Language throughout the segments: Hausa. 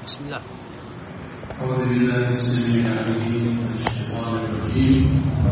بسم الله أعوذ بالله السميع العليم من الشيطان الرجيم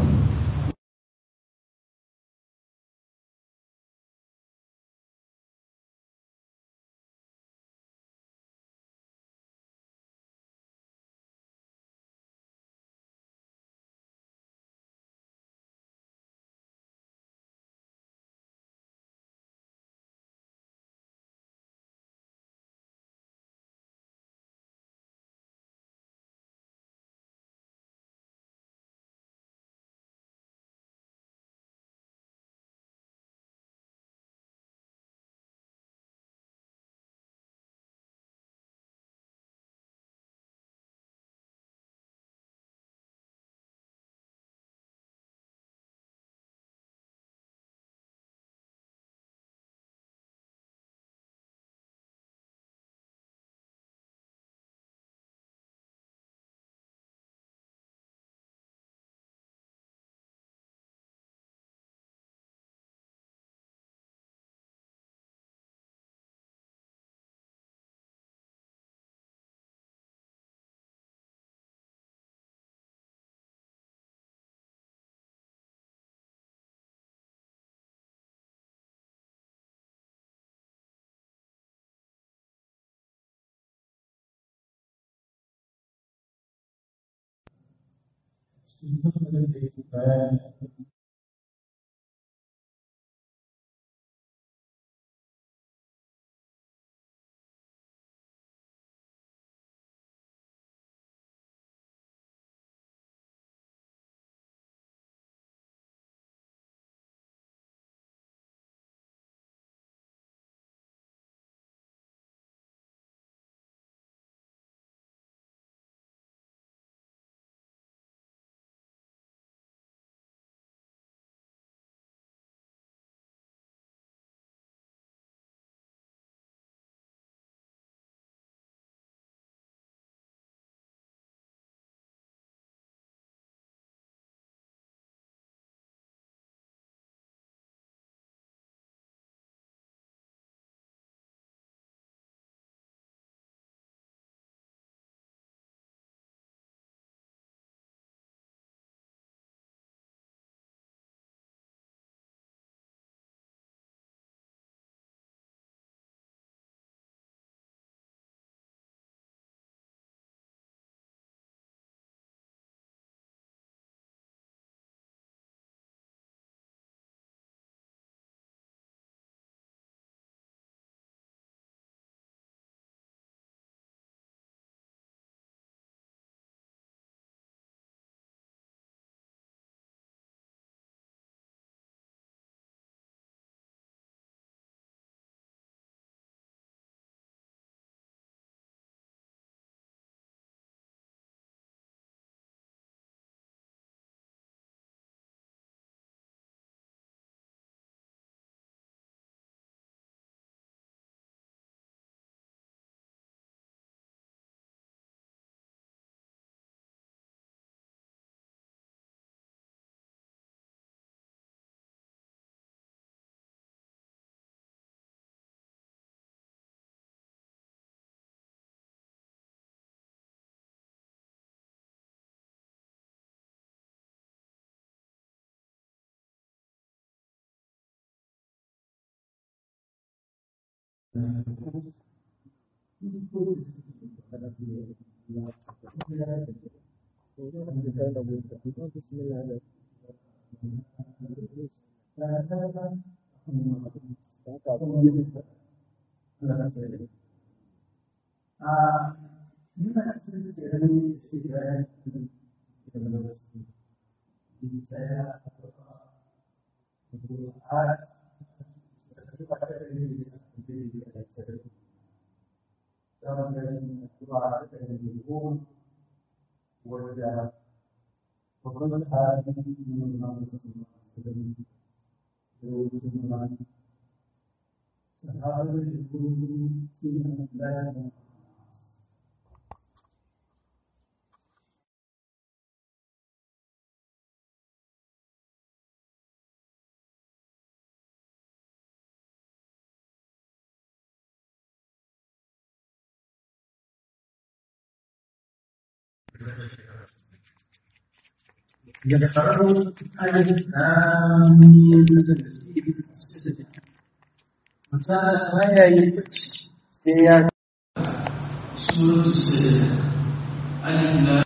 cikin fasalin da yake bayani Yana cikin tsirin tsirin da suke tsaya a wadda babban sahabi ne na mutum da wucin sahabi da kuma shi ne da يقرأ ألف لام ميم تنزيل السجدة مثلا ما يبكي سيادة سورة السجدة ألف لام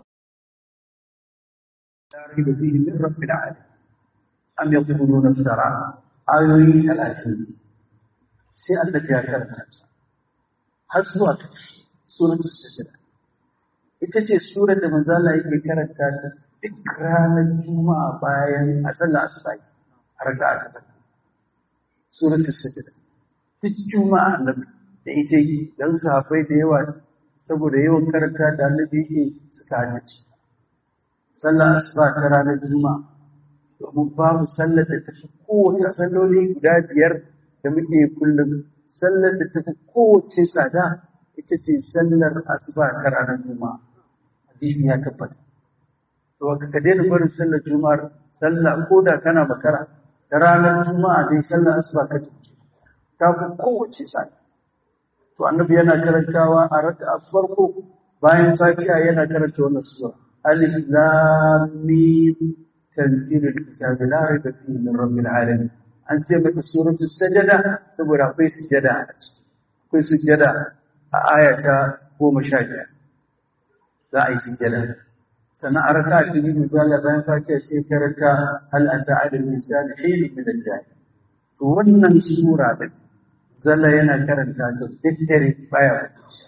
لا ريب فيه من رب العالمين أم يقولون افترى آيوي ثلاثين سيادة يا كرمت har zuwa suratul sajda ita ce surar da manzo Allah yake karanta ta duk ranar juma'a bayan a sallar asuba a raka'a ta farko suratul sajda duk juma'a annabi da ita yi dan sahabbai da yawa saboda yawan karanta da annabi yake suka haddace sallar asuba ta ranar juma'a domin babu sallar da ta fi kowace salloli guda biyar da muke kullum sallar da ta fi kowace tsada ita ce sallar asuba ta ranar juma'a hadisi ya tabbata to ka ka daina barin sallar juma'ar sallah ko da kana makara da ranar juma'a dai sallar asuba ka tafi ta fi kowace tsada to annabi yana karantawa a raka'a farko bayan fatiha yana karanta wannan sura alif lam mim tanzilul kitabi la raiba fihi min rabbil alamin an ce mata suratul sajada saboda akwai sujada a ciki akwai sujada a aya ta goma sha biyar za a yi sujada sannan a raka ta biyu misali bayan fatiha sai karanta hal ata ala insani hilun min al to wannan sura din zalla yana karanta ta duk dare baya bacci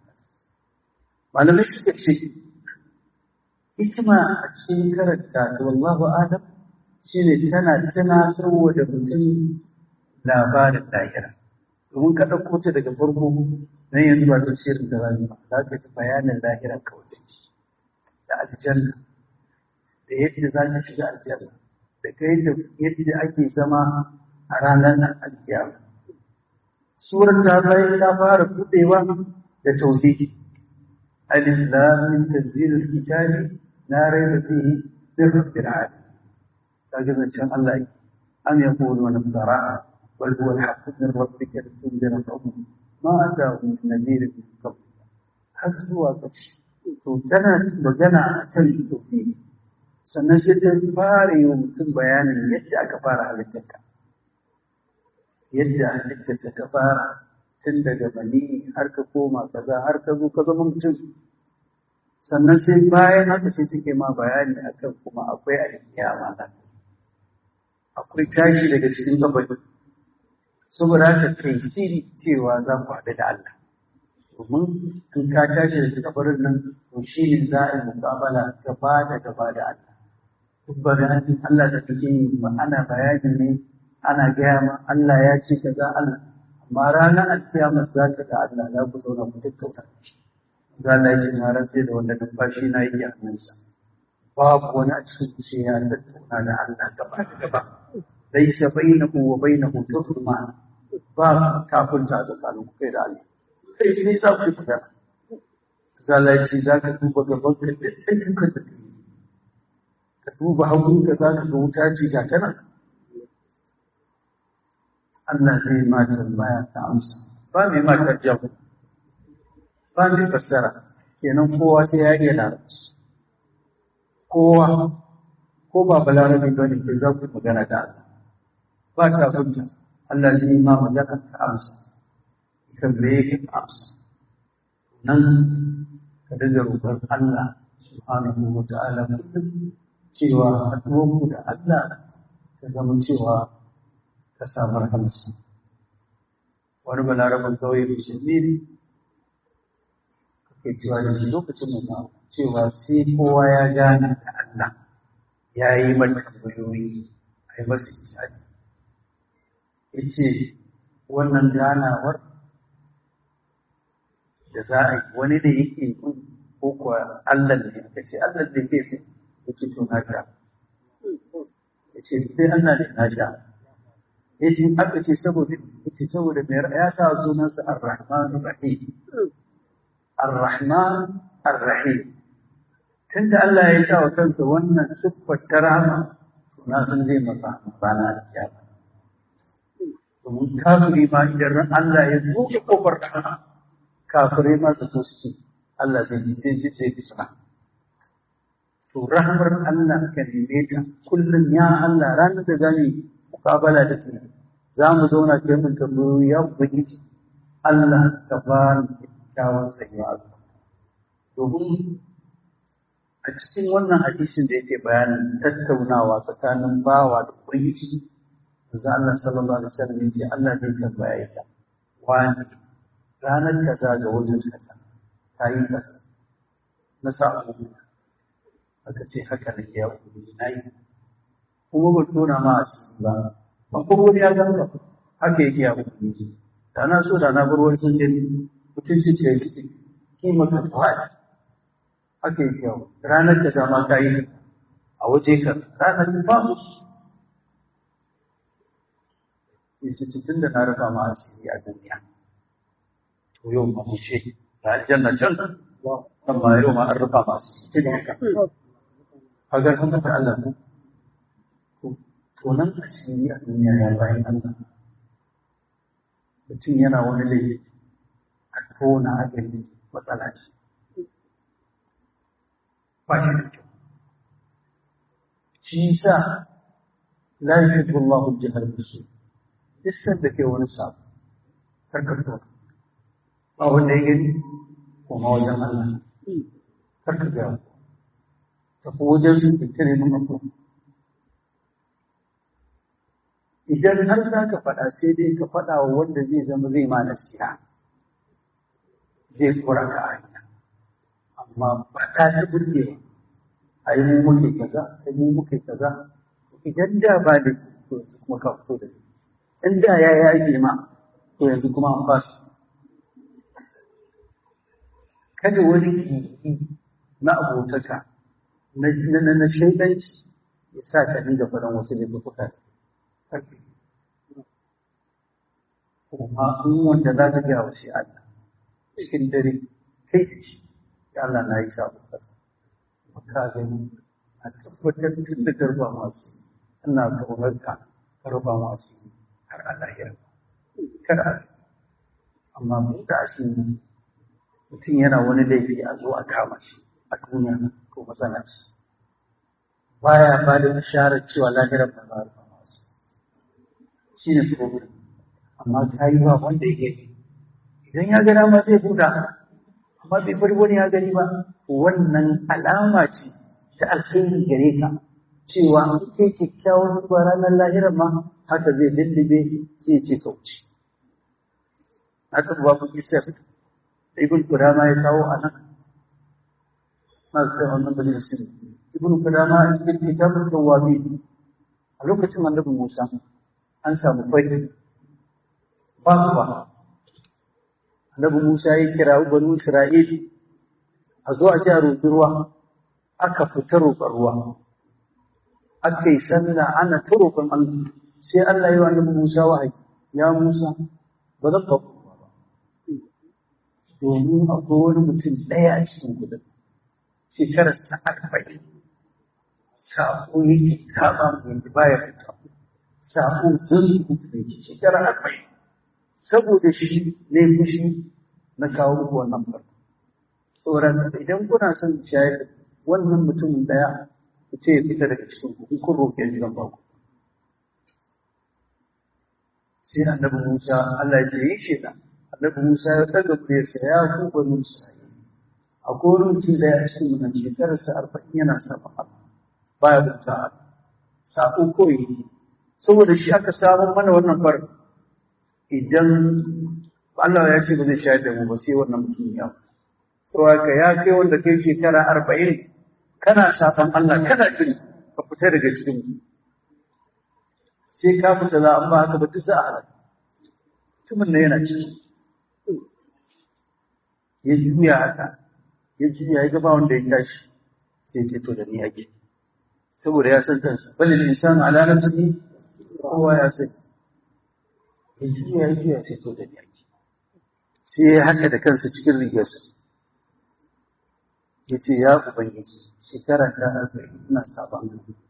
malamai suka ce hikima a cikin karanta ta wallahu adam shine tana tana saboda mutum labarin lahira domin ka ɗauko ta daga farko nan yanzu ba tafsirin da zamu ba za ka ji bayanin lahira kawai da aljanna da yadda za ka shiga aljanna da kai da yadda ake zama a ranar alkiyama surar ta bayan ta fara buɗewa da tauhidi alif lam mim tanzilul kitabi la rayba fihi min rabbil alamin kaga zancen Allah yake am yaquluna iftara bal huwa al-haqqu min rabbika litunzira qawman ma atahum min nadhirin min qabl har zuwa ƙarshe to tana magana akan tauhidi sannan sai ta fara yi wa mutum bayanin yadda aka fara halittarka yadda halittarka ta fara tun daga bani har ka koma kaza har ka zo ka zama mutum sannan sai bayan haka sai take ma bayani akan kuma akwai alkiyama nan akwai tashi daga cikin kabari saboda haka kai shiri cewa za ku haɗu da Allah domin in ka tashi daga kabarin nan to shi ne za a yi muƙabala gaba da gaba da Allah duk bayanin Allah da kake yi ba ana bayani ne ana gaya ma Allah ya ce kaza Allah amma ranar alkiyama za ka da Allah za ku zauna ku tattauna za Allah ya ce na rantse da wanda numfashi na yi a hannunsa babu wani a cikin kushe ya tattauna da Allah gaba da gaba laisa bainahu wa bainahu turjuma ba kafinta tsakanin ku kai da Allah kai ne za ku yi magana zalaci za ka duba gaban ka da ayyukan da kai ka duba hagun ka za ka ga wuta ce ga tana Allah zai ma tambaya ta amsa ba mai ma tarjiya ba mai fassara kenan kowa sai ya iya larabci kowa ko ba balarabe ba ne kai za ku magana da Allah ba ta hujja Allah zai yi ma magana ta amsa tambaye ka amsa nan ka daga roƙon Allah subhanahu wa ta'ala kullum cewa haɗuwarku da Allah ka zama cewa ka samu rahamarsa wani balaraban kawai musulmi ne kai cewa da shi lokacin da cewa sai kowa ya gane da Allah ya yi mata tambayoyi a yi masa misali ya ce wannan ganawar da za a yi wani da yake yi ko kuwa Allah ne aka ce Allah da ke sai ya ce to na sha ya ce sai Allah ne na sha ya ce aka ce saboda ya ce saboda mai ya sa sunansa ar-rahman rahim ar-rahman ar-rahim tunda Allah ya sa wa kansa wannan siffar ta rahama to na san zai maka rana alkiyama domin kafiri ma idan Allah ya buɗe kofar rahama kafirai ma su so su Allah zai yi sai sai sai bisna to rahmar Allah ka neme ta kullum ya Allah ranar da za mu mukabala da kai za mu zauna kai mun tambayoyi ya ubangiji Allah ka ba ni kyakkyawan tsayuwa domin a cikin wannan hadisin da yake bayanin tattaunawa tsakanin bawa da ubangiji manzo Allah sallallahu alaihi wasallam yace Allah zai tambaya ka wani ranar kaza ga wajen kaza kayi kaza na sa aka ce haka ne ya ubangiji nayi kuma ba tona ma asiri ba ba ko wani ya ganga haka yake ya ubangiji da na so da na bar wani sun gani mutunci ce ciki kima ka tawaya haka yake yau ranar da zama ka yi a waje ka ranar ba musu ce cikin da na rufa ma asiri a duniya to yau ma mu ce da aljanna can amma yau ma an rufa ma asiri cikin haka kaga kan da Allah ko to nan asiri a duniya ya bayan Allah mutum yana wani laifi a tona a gani matsala ce ba shi da kyau shi sa la yuhibbu Allahu al-jahr bisu duk da ke wani sabu karkar to ba wanda ya gani kuma wajen Allah karkar ga ta ko wajen su kire mun ko idan har za ka faɗa sai dai ka faɗa wa wanda zai zama zai ma nasiha zai kora ka hanya amma faɗa ta burge a yi mu muke kaza a yi mu muke kaza idan da ba da to yanzu kuma ka fito da in da ya yage ma to yanzu kuma an ba su kada wani kiki na abotaka na na na shaidanci ya sa ka dinga faɗan wasu laifuka karfi kuma in wanda za ka gaya wa shi Allah cikin dare kai da shi ya Allah na yi sabo kaza ka gani a tabbatar tun da garba masu ina kaunar ka garba masu har Allah ya kar a amma mun da asiri mutum yana wani laifi a zo a kama shi a duniya ko matsala shi baya ba da isharar cewa lahirar ba za a masu shi ne problem amma ka yi ba wanda ya gani idan ya gana ma zai buɗa amma bai bari wani ya gani ba wannan alama ce ta alkhairi gare ka cewa in kai kyakkyawan zuwa ranar lahirar ma haka zai lullube sai ce ka wuce haka ba ku isa da ibn kudama ya kawo a nan na zai wannan bane sin ibn kudama a cikin kitabun tawabi a lokacin annabi Musa an samu fari ba kuwa annabi Musa ya kira banu Isra'ili a zo a ji a roƙi ruwa aka fita roƙon ruwa aka yi sallah ana ta roƙon Allah sai Allah ya yi wa annabi Musa wahayi ya Musa ba zan ba ruwa ba domin akwai wani mutum ɗaya a cikin gudun shekarar sa arba'in sako yake saba mu yanzu baya fita sako sun rubuta yake shekarar arba'in saboda shi ne fushi na kawo muku wannan farko tsoron idan kuna son shayar da wannan mutumin daya ku ce ya fita daga cikin ku in kun roƙe ni zan ba ku sai annabi Musa Allah ya ce yi sheda annabi Musa ya tsaga kuriyarsa ya ku bani Isra'ila a wani mutum daya a cikin wannan shekararsa arba'in yana saba Allah baya bauta Allah sako koyi saboda shi aka samu mana wannan farko idan Allah ya ce ba zai shayar da mu ba sai wannan mutum ya tsawa ka ya kai wanda kai shekara arba'in kana safan Allah kana jin ka fita daga cikin mu sai ka fita za an ba haka ba duk za a halaka mutumin nan yana ciki ya juya haka ya juya ya gaba wanda ya tashi sai ya to da ni ake saboda ya san kansa balil insan ala nafsihi kowa ya sani ya juya ya juya sai to da ni ake sai ya haka da kansa cikin rigarsa ya ce ya ubangiji shekara ta arba'in ina sabon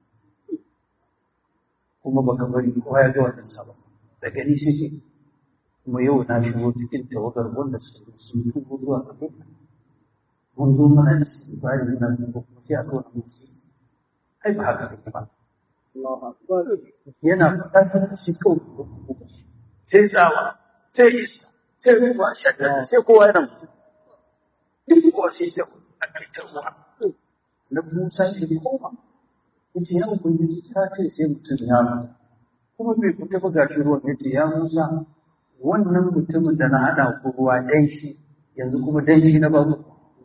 kuma baka bari kowa ya ga wannan sabon da gani shi ke kuma yau na shigo cikin tawagar wanda su sun tubo zuwa ga mun zo mana istighfari muna duba kuma sai a zo a mutu ai ba haka ne ba yana faɗa da shi kawai sai tsawa sai isa sai ruwa shaddada sai kowa yana mutu duk kowa sai ta a ƙarshen ruwa na musa ya koma yace ya ubangiji ka ce sai mutum ya mutu kuma bai fita ba gashi ruwan yace ya musa wannan mutumin da na haɗa ku ruwa ɗan shi yanzu kuma dan shi na babu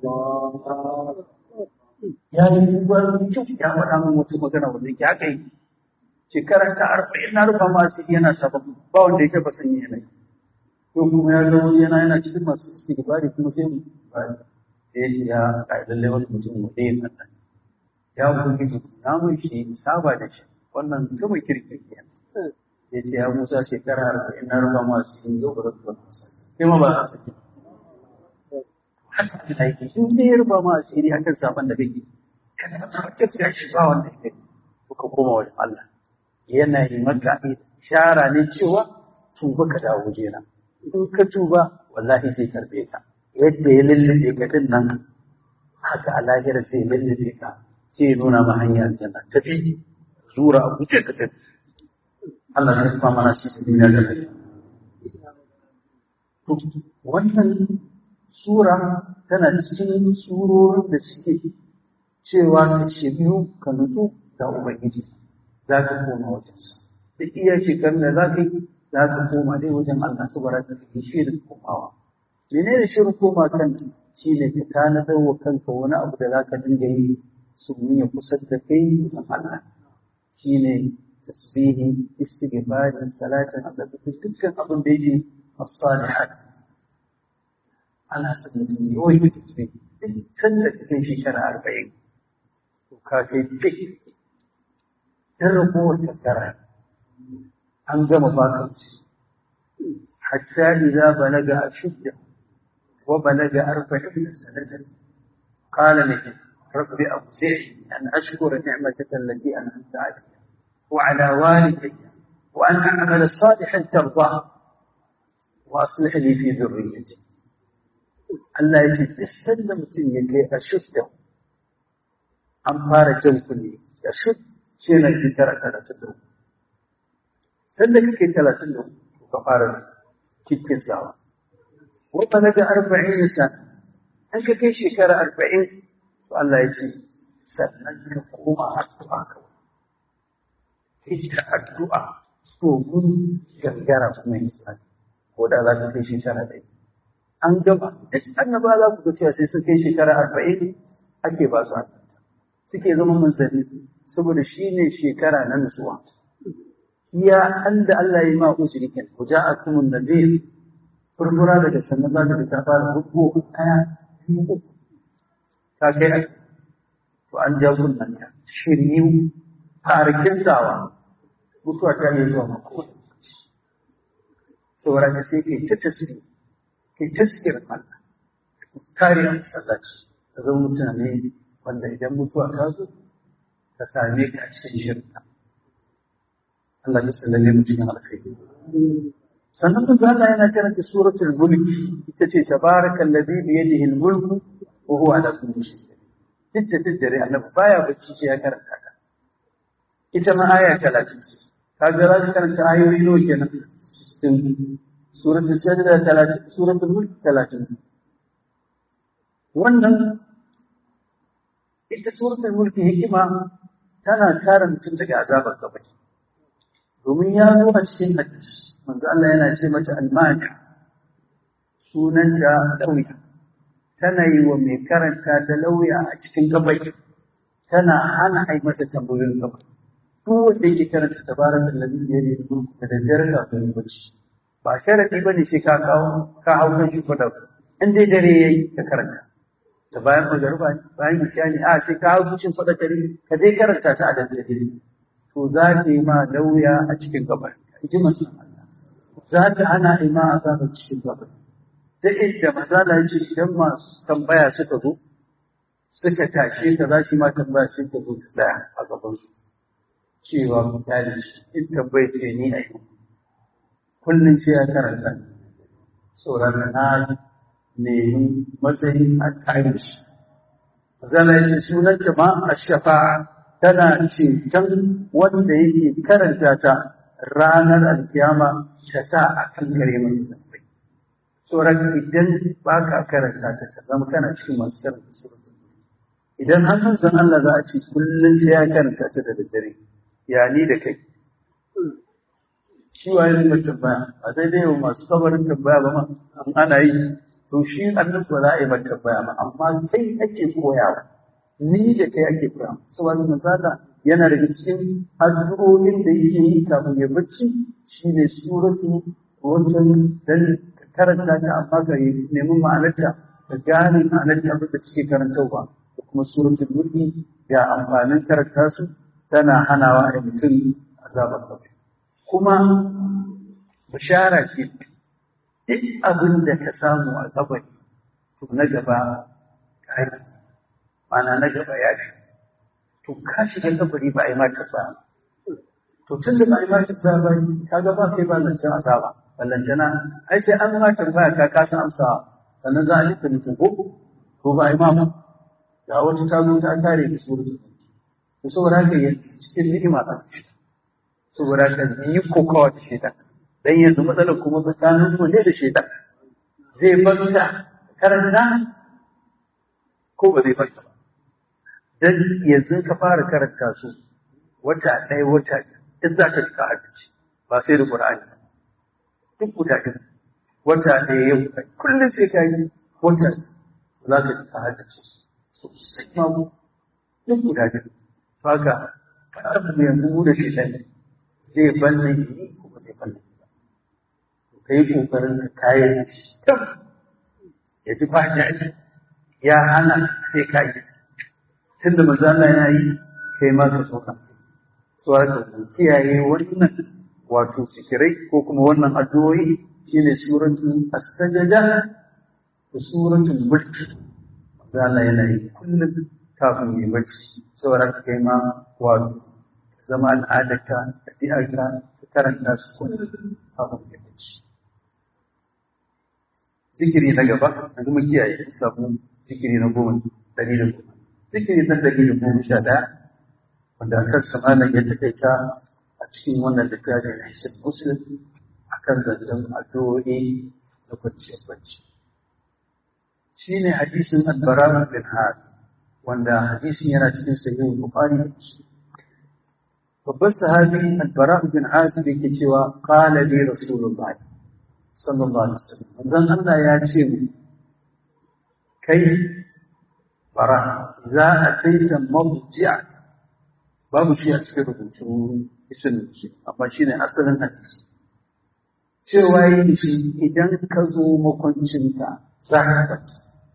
ya yi duba kyau ya faɗa min wata magana wanda yake haka yi shekara ta arba'in na rufa masu yana sabon ba wanda ya taɓa sanya yanayi ko kuma ya zama yana yana cikin masu istighfari kuma sai mu bari da ya ce ya kai lalle wani mutum mu dai nan ya ubangiji na mun shi saba da shi wannan mutumin kirki kenan ya ce ya musa shekara arba'in na rufa masu yin yau ba da kuma sai ma ba a saki haka Allah yake in dai ya rufa ma asiri akan saban da kake kana tabbatar da shi ba wanda yake to ka koma wa Allah yana yi maka ishara ne cewa tuba ka dawo jena in ka tuba wallahi zai karbe ka yadda ya lullube ka din nan haka a lahirar zai lullube ka sai ya nuna ma hanyar aljanna tafi zura a wuce ka tafi Allah ya rufa mana shi duniya da lafiya wannan sura tana cikin surorin da suke cewa ka shiryu ka nutsu da ubangiji za ka koma wajensa da iya shekarun da za ka yi za ka koma dai wajen Allah su bara ka yi shirin komawa mene ne shirin koma kan shi ne ka tanadar wa kanka wani abu da za ka dinga yi su ya kusa da kai wajen Allah shi ne tasbihi istighfari salatin Allah dukkan abin da yake as-salihat ana son mutum ya yi wani tafi duk sanda ka kai shekara arba'in to ka kai fik ɗan ragowar kankara an gama baka wuce hatta idza balaga ashudda wa balaga arba'in sanatan qala laki rabbi awzi'ni an ashkura ni'mataka allati an'amta alayya wa ala walidayya wa an a'mala salihan tardah wa aslih li fi dhurriyyati Allah ya ce duk sanda mutum ya kai a shudda an fara jan kuɗi a shud shi na shekara talatin da uku sanda kake talatin da uku ka fara kikin tsawa wata na ga arba'in sa an ka kai shekara arba'in to Allah ya ce sannan ka koma addu'a ka ita addu'a domin gangara kuma yin sa ko da za ka kai shekara ɗaya an gama duk annaba za ku ga cewa sai sun kai shekara arba'in ake ba su suke zama manzanni saboda shi ne shekara na nutsuwa iya an da Allah ya yi ma uzuri ken ku ja a kuma nadir furfura daga sannan za ka ta fara rubo ɗaya biyu uku ka kai a to an ja kunnan ka shiryu farkin tsawa mutuwa ta yi zuwa mako saboda ka sai ke ta tasiri kai taskirin Allah kariyar masallaci ka zama mutane wanda idan mutuwa ta zo ka same ka a cikin shirka Allah ya sallame mu cikin alkhairi sannan manzo Allah yana karanta suratul mulk ita ce tabarakal ladhi bi yadihi al-mulk wa huwa ala kulli shay'in duk da duk dare annabi baya bacci sai ya karanta ta ita ma aya 30 ce kaga za ka karanta ayoyi nawa kenan suratul sajda 30 suratul mulk 30 wannan ita suratul mulk hikima tana kare mutum daga azabar kabari domin ya zo a cikin hadisi manzo Allah yana ce mata almani sunanta lauya tana yi wa mai karanta ta lauya a cikin kabari tana hana ai masa tambayoyin kabari duk wanda yake karanta tabarakal ladhi bi yadihi mulku da daddare kafin bacci ba sharadi bane sai ka kawo ka hau kan shi kwada in dai dare yayi ka karanta ta bayan magariba ne bayan isha ne a sai ka hau cikin kwada kare ka dai karanta ta a daddare to za ta yi ma lauya a cikin gabar ji masu za ta ana yi ma azaba cikin gabar ta inda mazala ya ce idan masu tambaya suka zo suka tashe ka za su yi ma tambaya sai ka zo ta tsaya a gabansu cewa misali in tambaye ce ni a yi kullum sai ya karanta sauran na nemi matsayin a tare shi zana ce sunanta ma ash-shafa'a tana ceton wanda yake karanta ta ranar alkiyama ta sa a kan gare masa zambai. Tsoron idan ba ka karanta ta ka zama kana cikin masu karanta suratul Idan har manzon Allah za a ce kullum sai ya karanta ta da daddare, ya ni da kai. Shi waye ne mai tambaya, a daidai wa masu kabarin tambaya ba ma, an ana yi, to shi annabi ba za a yi mai tambaya ba, amma kai ake koyawa. Ni da kai ake koyawa. Saboda manzala yana daga cikin addu'o'in da yake yi kafin ya bacci shine suratu wancan dan karanta ta amma ka nemi ma'anarta ka gane ma'anar abin da take karantarwa da kuma suratul mulki ga amfanin karanta su tana hanawa a mutum azabar kabari kuma bishara ce duk abin da ka samu a kabari to na gaba ka yi ma'ana na gaba ya fi to ka shiga kabari ba a yi mata ba to tun da ba a yi mata ba ba ka ga ba kai ba zancen azaba ballantana ai sai an mata ba ka kasa amsa sannan za a nufi mutum ko ko ba a yi ma ba ga wata ta zo ta kare da surutu to saboda haka ya cikin ni'ima ba saboda haka yi kokawa da shaitan dan yanzu matsalar kuma tsakanin mu ne da shaitan zai banta karanta ko ba zai banta ba dan yanzu ka fara karanta su wata ɗaya wata in za ka ka haddace ba sai da Qur'ani duk guda ɗin wata ɗaya yau kullum sai ka yi wata za ka ka haddace su sosai ma mu duk guda ɗin haka faɗa mu yanzu mu da shaitan zai banne yi kuma zai banne ba ka yi ƙoƙarin ka kayan shi ya ji ba daɗi ya hana sai ka yi tun da manzo Allah ya yi kai ma ka soka tsoron ka kiyaye wannan wato sikirai ko kuma wannan addu'o'i shine suratul as-sajda da suratul mulk manzo Allah yana yi kullum kafin yi bacci tsoron ka kai ma wato zama al'adarka ɗabi'arka ka karanta su kullum kafin yi bacci zikiri na gaba yanzu mu kiyaye sabu zikiri na goma dari da goma zikiri na dari da goma sha ɗaya wanda a kan samanin ya takaita a cikin wannan littafin na hisin muslim a kan zancen addu'o'i da kwanciyar bacci shi ne hadisin albara bin har wanda hadisin yana cikin sahihin bukhari da muslim babban sahabi albara bin hazim yake cewa qala li rasulullahi sallallahu alaihi wasallam manzon Allah ya ce mu kai bara za a taita mawji'a babu shi a cikin rubutu isinci amma shine asalin hadisi cewa yi shi idan ka zo makwancinka za ka kwanta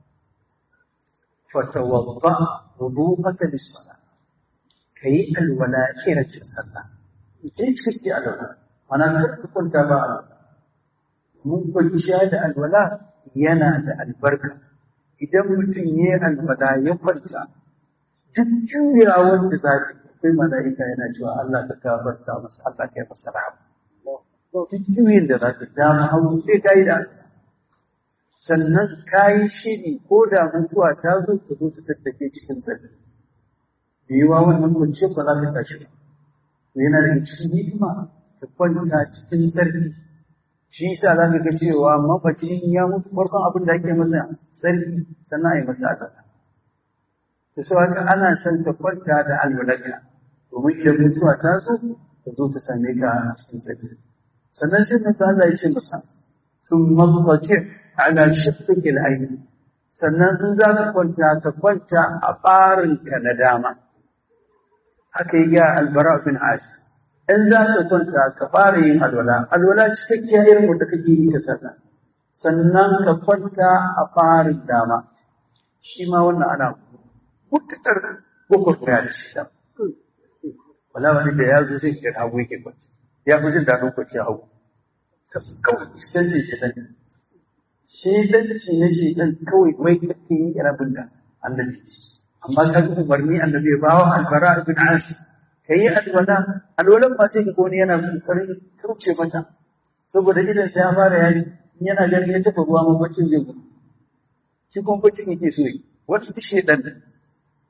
fatawadda wudu'aka lis-salah kai alwala irin sallah idan kike alwala ana ka kwanta ba alwala mun kwanciya da alwala yana da albarka idan mutum ya yi alwala ya kwanta duk juyawar da za ka akwai mala'ika yana cewa Allah ka gafarta masa Allah ka yi masa rahama duk juyin da za ka dama hagu sai ka yi da sannan ka yi shiri ko da mutuwa ta zo ka zo ta tattake cikin tsari da yiwa wannan kwanciyar ba za ka tashi ba yana daga cikin hikima ka kwanta cikin tsarki shi yasa za ka ga cewa mafacin ya mutu farkon abin da ake masa sarki sannan a yi masa adana. Da sau haka ana son ka kwanta da alwalarka domin idan mutuwa ta zo ta zo ta same ka a cikin sarki. Sannan sai na ta Allah ya ce masa sun mafacin ana shafi aini. Sannan in za ka kwanta ka kwanta a ɓarinka na dama. Haka yi ga albara bin Asi. in za ka kwanta ka fara yin alwala alwala cikakkiya irin wanda kake yi ta sallah sannan ka kwanta a farin dama shi ma wannan ana mutukar gwagwarmaya da shi dama wala wani da ya zo sai ka hagu yake kwanta ya fi jin daɗin kwanciya hagu kawai istanci shi dan shi danci na shi dan kawai mai kake yi irabin da annabi amma ka ga umarni annabi ya bawa albara ibn asis ka yi alwala alwalan ba sai ka wani yana kokarin kauce mata saboda idan sai ya fara yayi yana ganin ya tafi ruwa mabacin zai gudu shi kuma bacin yake so yi wata ta shedan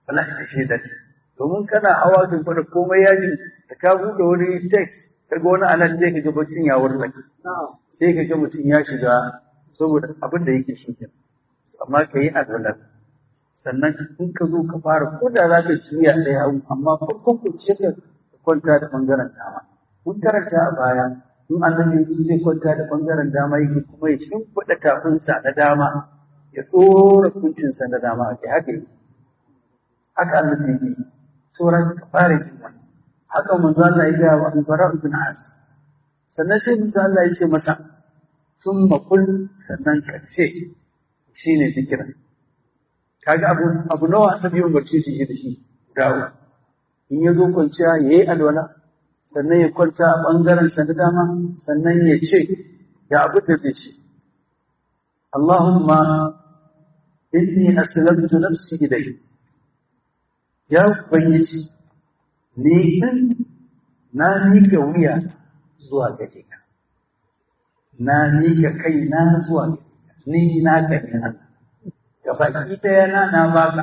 wallahi da shi da domin kana hawa kan fara komai yaji da ka buɗe wani text kaga wani anan zai kaga baccin ya wurin sai kaga mutum ya shiga saboda abin da yake shi kenan amma ka yi alwalar sannan in ka zo ka fara ko da za ka juya ɗaya hagu amma farkon ku ce ka kwanta da ɓangaren dama mun karanta a baya in annabi sun zai kwanta da ɓangaren dama yake kuma ya shimfiɗa tafinsa na dama ya ɗora kuncinsa na dama a kai haka yi haka annabi yake sauran ka fara yin wani haka manzo Allah ya ga wa Bara ibn As sannan sai manzo Allah ya ce masa sun makul sannan ka ce shine zikirin kaga abu abu nawa annabi ya umarce shi da shi dawo in ya zo kwanciya yayi alwala sannan ya kwanta a bangaren sa na dama sannan ya ce ga abin da zai ce Allahumma inni aslamtu nafsi ilayk ya ubangiji ni din na miƙa wuya zuwa gare ka na miƙa kaina zuwa gare ka ni na ka ne Allah gabaki ɗaya na na baka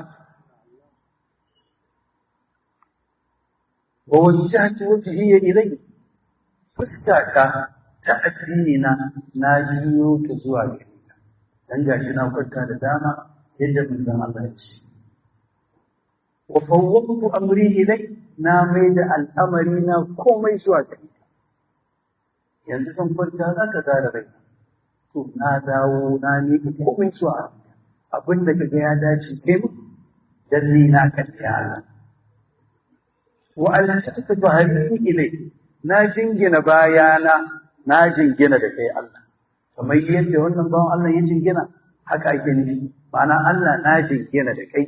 wa wajjahtu wajhiya ilayhi fuskata ta addini na na jiyo ta zuwa gare ka dan gashi na kwanta da dama yadda manzon Allah ya ce wa fawwadtu amri ilai na mai da al'amari na komai zuwa gare ka yanzu san kwanta za ka zara rai to na dawo na ne komai zuwa abin da kaga ya dace kai mu dan ni na kan ya Allah wa alsataka bahari ilai na jingina bayana na jingina da kai Allah kamar yadda wannan bawan Allah ya jingina haka ake nufi ma'ana Allah na jingina da kai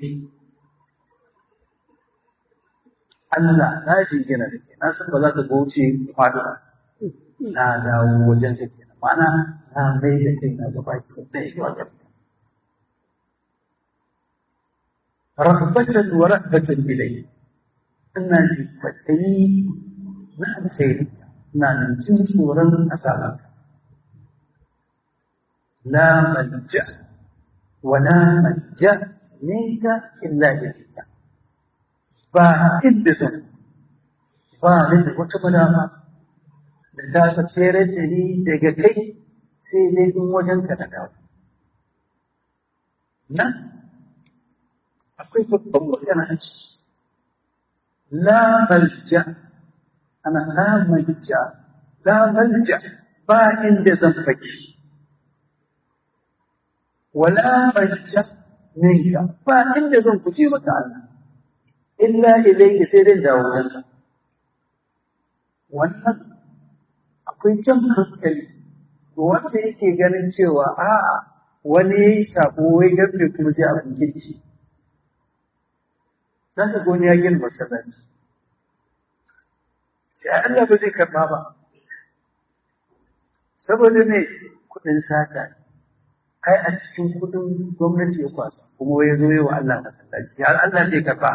Allah na jingina da kai na san ba za ka goce faɗuwa na dawo wajen ka kenan ma'ana na mai da kai na gaba ki da shi wa gaba رغبة ورهبة إليه ina ji kwaɗayi na alkhairi na jin tsoron azabar la manja wa la manja minka illa ilayka ba inda zan ba ni da wata madama da ta ta tsere da ni daga kai sai dai in wajen ka da dawo nan akwai babban magana a ciki لا ملجأ أنا لا ملجأ لا ملجأ با عند ذنبك ولا ملجأ منك با عند ذنبك مك الله إلا إليك سير داوودك wannan akwai jan hankali wanda yake ganin cewa a'a wani ya yi sabo wai gabe kuma sai abin kirki za ka goni ya gina masallaci sai Allah ba zai karɓa ba saboda ne kuɗin sata kai a cikin kuɗin gwamnati ya kwasa kuma ya zo wa Allah masallaci har Allah zai karɓa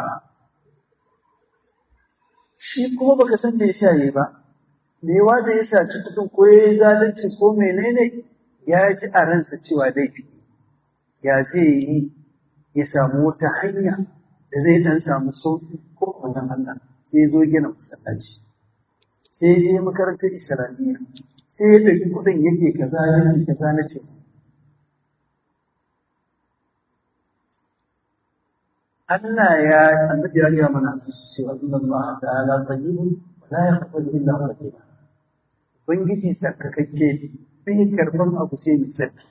shi kuma baka san da ya sha yi ba me da ya saci kuɗin ko ya yi zalunci ko menene ya ji a ransa cewa laifi ya zai yi ya samu wata hanya da zai dan samu sauki ko wannan Allah sai zo gina masallaci sai je makarantar islamiyya sai ya ɗauki kuɗin yake kaza yake kaza na ce Allah ya annabi ya ga mana cewa inna Allah ta'ala tayyibun wa la yaqbalu illa tayyiban ubangiji sarkakakke bai karban abu sai mai sarki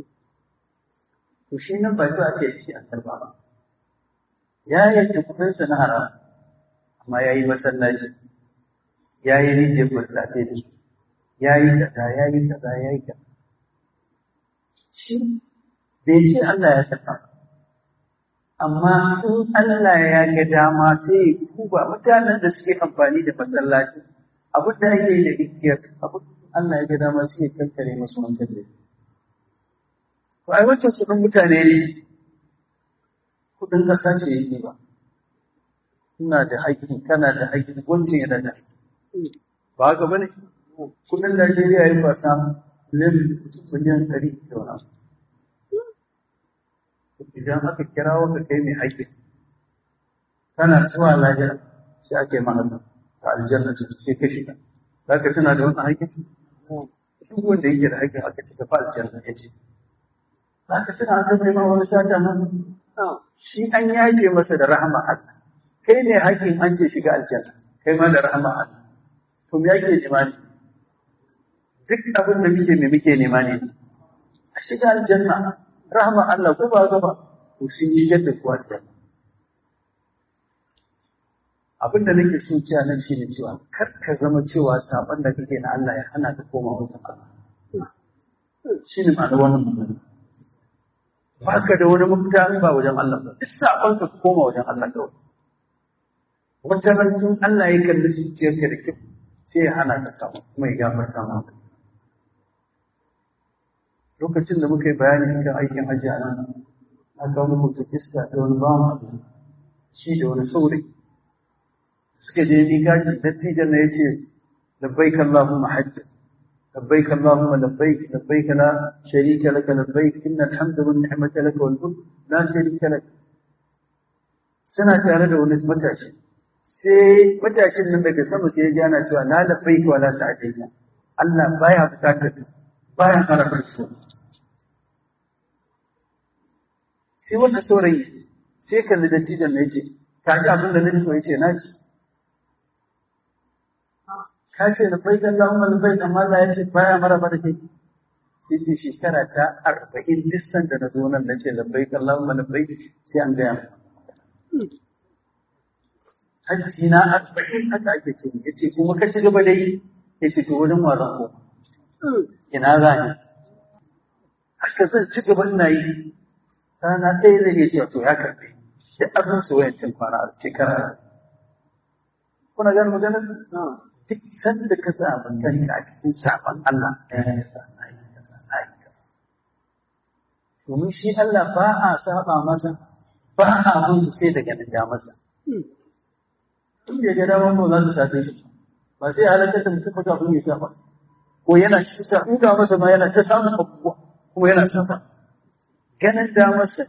to shi nan ba za a ke ci a karba ba ya yanke kudinsa na haram amma ya yi masallaci ya yi rijiyar burtsatse da ya yi kaza ya yi kaza ya yi kaza shi bai ce Allah ya karɓa amma in Allah ya ga dama sai ya kuba mutanen da suke amfani da masallaci abin da ake yi da rijiyar abin Allah ya ga dama sai ya kankare masu wancan da to ai wancan su mutane ne kudin ƙasa ce yake ba. Ina da haƙƙi, kana da haƙƙi, wancan yana da haƙƙi. Ba haka ba ne? Kudin Najeriya ya fasa miliyan ɗari da wani abu. Idan aka kira waka kai mai haƙƙi, kana zuwa lahira sai ake mahalla ta aljanna ce sai ka shiga za ka tuna da wannan haƙƙin duk wanda yake da haƙƙin aka ce ka fa aljanna ya ce za ka tuna an zama ma wani sata nan shi an yafe masa da rahama Allah kai ne haƙƙin an ce shiga aljanna kai ma da rahama Allah to me yake nema ne duk abin da muke me muke nema ne a shiga aljanna rahama Allah ko ba gaba to sun yi yadda kuwa aljanna abin da nake so cewa nan shine cewa kar ka zama cewa saban da kake na Allah ya hana ka koma wajen Allah shine ma'ana wannan magana ba ka da wani mafita in ba wajen Allah ba duk saban ka koma wajen Allah kawai wata ranar Allah ya kalli zuciyarka da kyau sai ya hana ka samu kuma ya gafarta maka lokacin da muka yi bayani kan aikin hajji a nan na kawo muku ta kissa da wani bawan Allah shi da wani saurayi suka je miƙaci dattijan na ya ce labbaik Allahumma hajja labbaik Allahumma labbaik labbaik la sharika laka labbaik inna alhamda wan ni'mata laka wal mulk la sharika lak suna tare da wani matashi sai matashin nan daga sama sai ya ji ana cewa la labbaik wa la sa'adina Allah baya bukatar baya harafin su sai wannan saurayi sai kalli dattijan na ya ce ka ji abin da nake ko ya ce na ji ka ce labbaik Allahumma labbaik amma Allah ya ce baya maraba da kai sai ce shekara ta arba'in duk sanda na zo nan na ce labbaik Allahumma labbaik sai an gaya mu hajji na arba'in haka ake ce ya ce kuma ka ci gaba da yi ya ce to wurin waran ko ina za ni haka zan ci gaba ina yi rana ɗaya zai iya cewa to ya karɓe da abin su wayancin kwana a shekara kuna gani maganar duk sanda ka sa kanka a cikin sabon Allah ɗaya sa domin shi Allah ba a saba masa ba a bin su sai daga nan masa in bai ga dama ba za ta sace shi ba sai halakar da mutum ba abin ya saba ko yana cikin sa in ga masa ma yana ta samun abubuwa kuma yana saba ganin da masa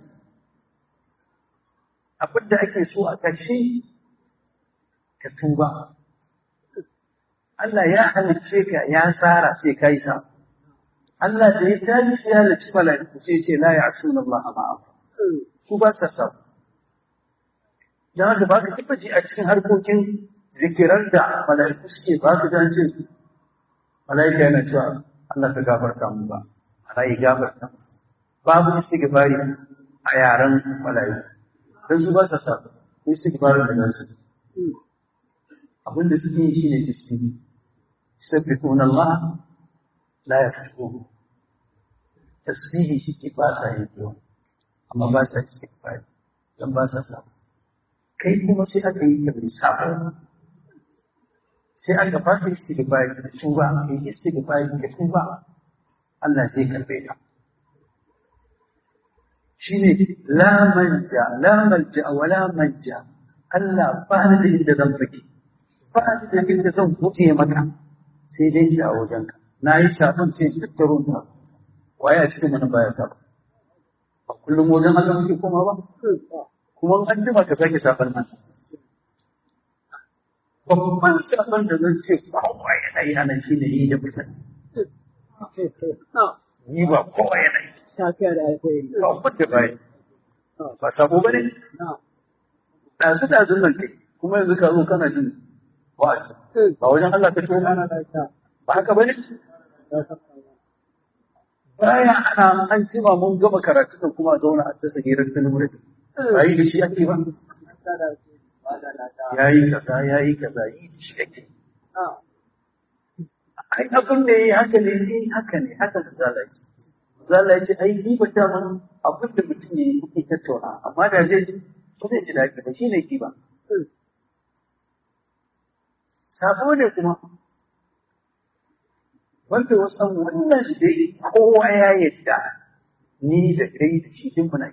abin da ake so a ƙarshe ka tuba Allah ya halicce ka ya tsara sai ka yi sa. Allah da ya tashi sai ya halicci mala'iku sai ce la ya asu Allah a ma'a. Su ba sa sa. Don haka ba ka taɓa ji a cikin harkokin zikirar da mala'iku suke ba ka jan ce mala'ika yana cewa Allah ka gafarta mu ba. Ana yi gafarta musu. Babu istighfari a yaren mala'iku. Don su ba sa sa. Istighfari da nasu. Abin da suke yi shine tasbihi. يسبحون الله لا يفتحون تسبيحي suke ba sa yin yawa amma ba sa istighfar dan ba sa sa kai kuma sai aka yi ka bai sabo sai aka fara istighfar da tuba kai istighfar da tuba Allah zai karbe ka shine la manja la manja wala manja Allah ba ni da inda zan fake ba ni da inda zan guje maka sai dai da a wajenka na yi sabon ce tattaro ta waye a cikin mana baya sabon ba kullum wajen Allah muke koma ba kuma an jima ka sake sabon nasa babban sabon da zan ce kowa yana yi ana shi ne yi da mutane yi ba kowa yana yi ba wadda ba yi ba sabo ba ne ɗazu ɗazun nan kai kuma yanzu ka zo kana jin wa'azi ba wajen Allah ka tuwo ba haka bane baya ana an cima mun gama karatu da kuma zauna a tasa hirar talmudi ba yi da shi ake ba yayi kaza yayi kaza yi da shi ake ai abin da yayi haka ne eh haka ne haka misala ce misala ce ai ni ba ta man abin da mutum yayi kuke tattauna amma da zai ji ba zai ji daɗi ba shine ki ba sabo ne kuma wanda wasan wannan dai kowa ya yadda ni da kai da shi din muna yi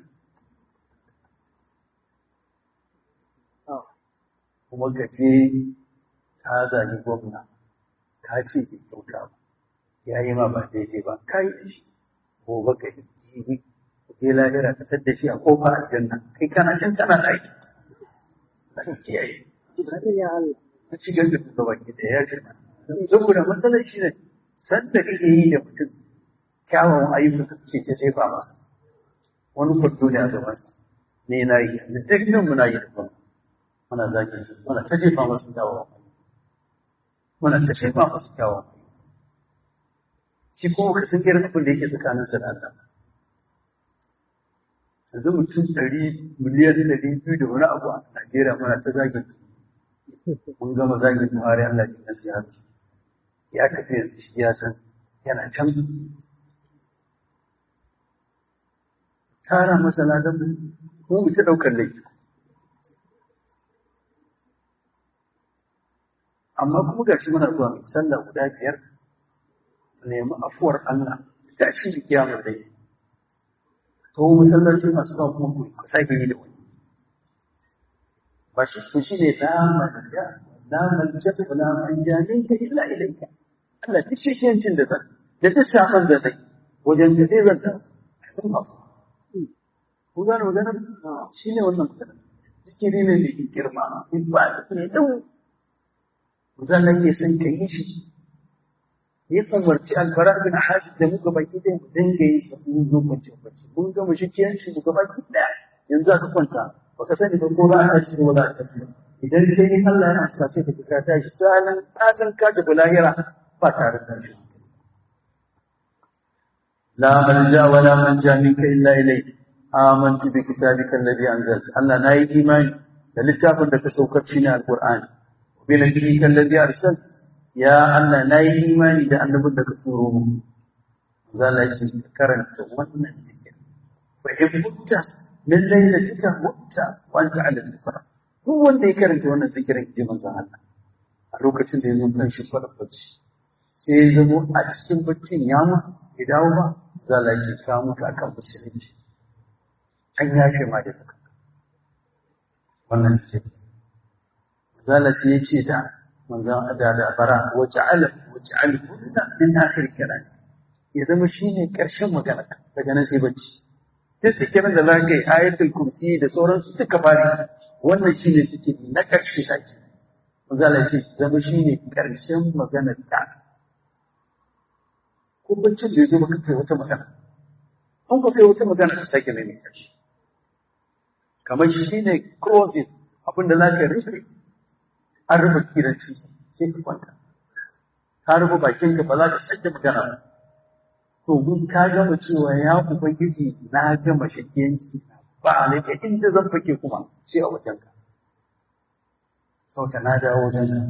kuma gaje ka zagi gwamna ka ce ki kyauta ba ya yi ma ba daidai ba ka yi da shi gobe ka yi jibi je lahira ka tadda shi a kofar aljanna kai kana can kana ɗaki kiyaye ya Allah a cikin da kuma baki da ya girma saboda matsalar shi ne sanda kake yi da mutum kyawawan ayyuka kake ta jefa masa wani kwarto ne a gabansa ne na yi da duk nan muna yi da kuma muna zagin su muna ta jefa masa kyawawan ayyuka muna ta jefa masa kyawawan ayyuka shi kuma ka san irin abin da yake tsakanin sa da Allah yanzu mutum ɗari miliyan ɗari biyu da wani abu a Najeriya muna ta zagin su mun gama zagin Buhari Allah ji kansa ya rasu ya tafi yanzu shi ya san yana can tara masa ladan mu ko mu ta daukar laifi amma kuma gashi muna zuwa mai sallah guda biyar mu nemi afuwar Allah ta shi da kiyamar dai to masallacin asuba kuma ku sake yi da wani ba shi to shi ne la manja la manja la manja minka illa ilayka Allah duk shi yancin da zan da duk saman da zai wajen da zai zanta ku gane magana shi ne wannan magana zikiri ne mai girma in ba da ne dau zan ke san ka yi shi ya umarci albara bin hasib da muka baki da mu dinga yin sa mun zo kwance kwance mun ga mushi kiyanci mu gaba ki daya yanzu aka kwanta baka sani ba ko ba a ci ko ba a ci idan kai in Allah ya amsa sai ka kira ta shi salan kadan ka da lahira ba tare da shi la manja wa la manja minka illa ilayk amantu bi kitabika alladhi anzalta Allah nayi imani da littafin da ka saukar shi ne alqur'ani bi nabiyyika alladhi arsalta ya Allah nayi imani da annabin da ka turo mu zalla shi karanta wannan zikiri fa in mutta min lailatika mutta wa anta ala dhikra duk wanda ya karanta wannan zikirin ji manzon Allah a lokacin da ya zo kan shi fara bacci sai ya zamo a cikin baccin ya mutu ya dawo ba zalla shi ka mutu akan musulunci an yafe ma da zaka wannan zikiri zalla sai ya ce da manzon da da bara wa ja'ala wa ja'al kunna min akhir kalam ya zama shine karshen magana daga nan sai bacci duk zikirin da zaka yi ayatul kursi da sauransu duka bari wannan shine suke na karshe shaki manzala ce zama shine karshen magana ta ko baccin da ya zo maka kai wata magana an ka kai wata magana ka sake mai mai karshe kamar shi ne closing abinda za ka rufe an rufe kiranci sai ka kwanta ka rufe bakin ka ba za ka sake magana ba to mun ka gama cewa ya ubangiji na gama shakiyanci ba a laika inda zan fake kuma sai a wajen ka sauka na dawo wajen ka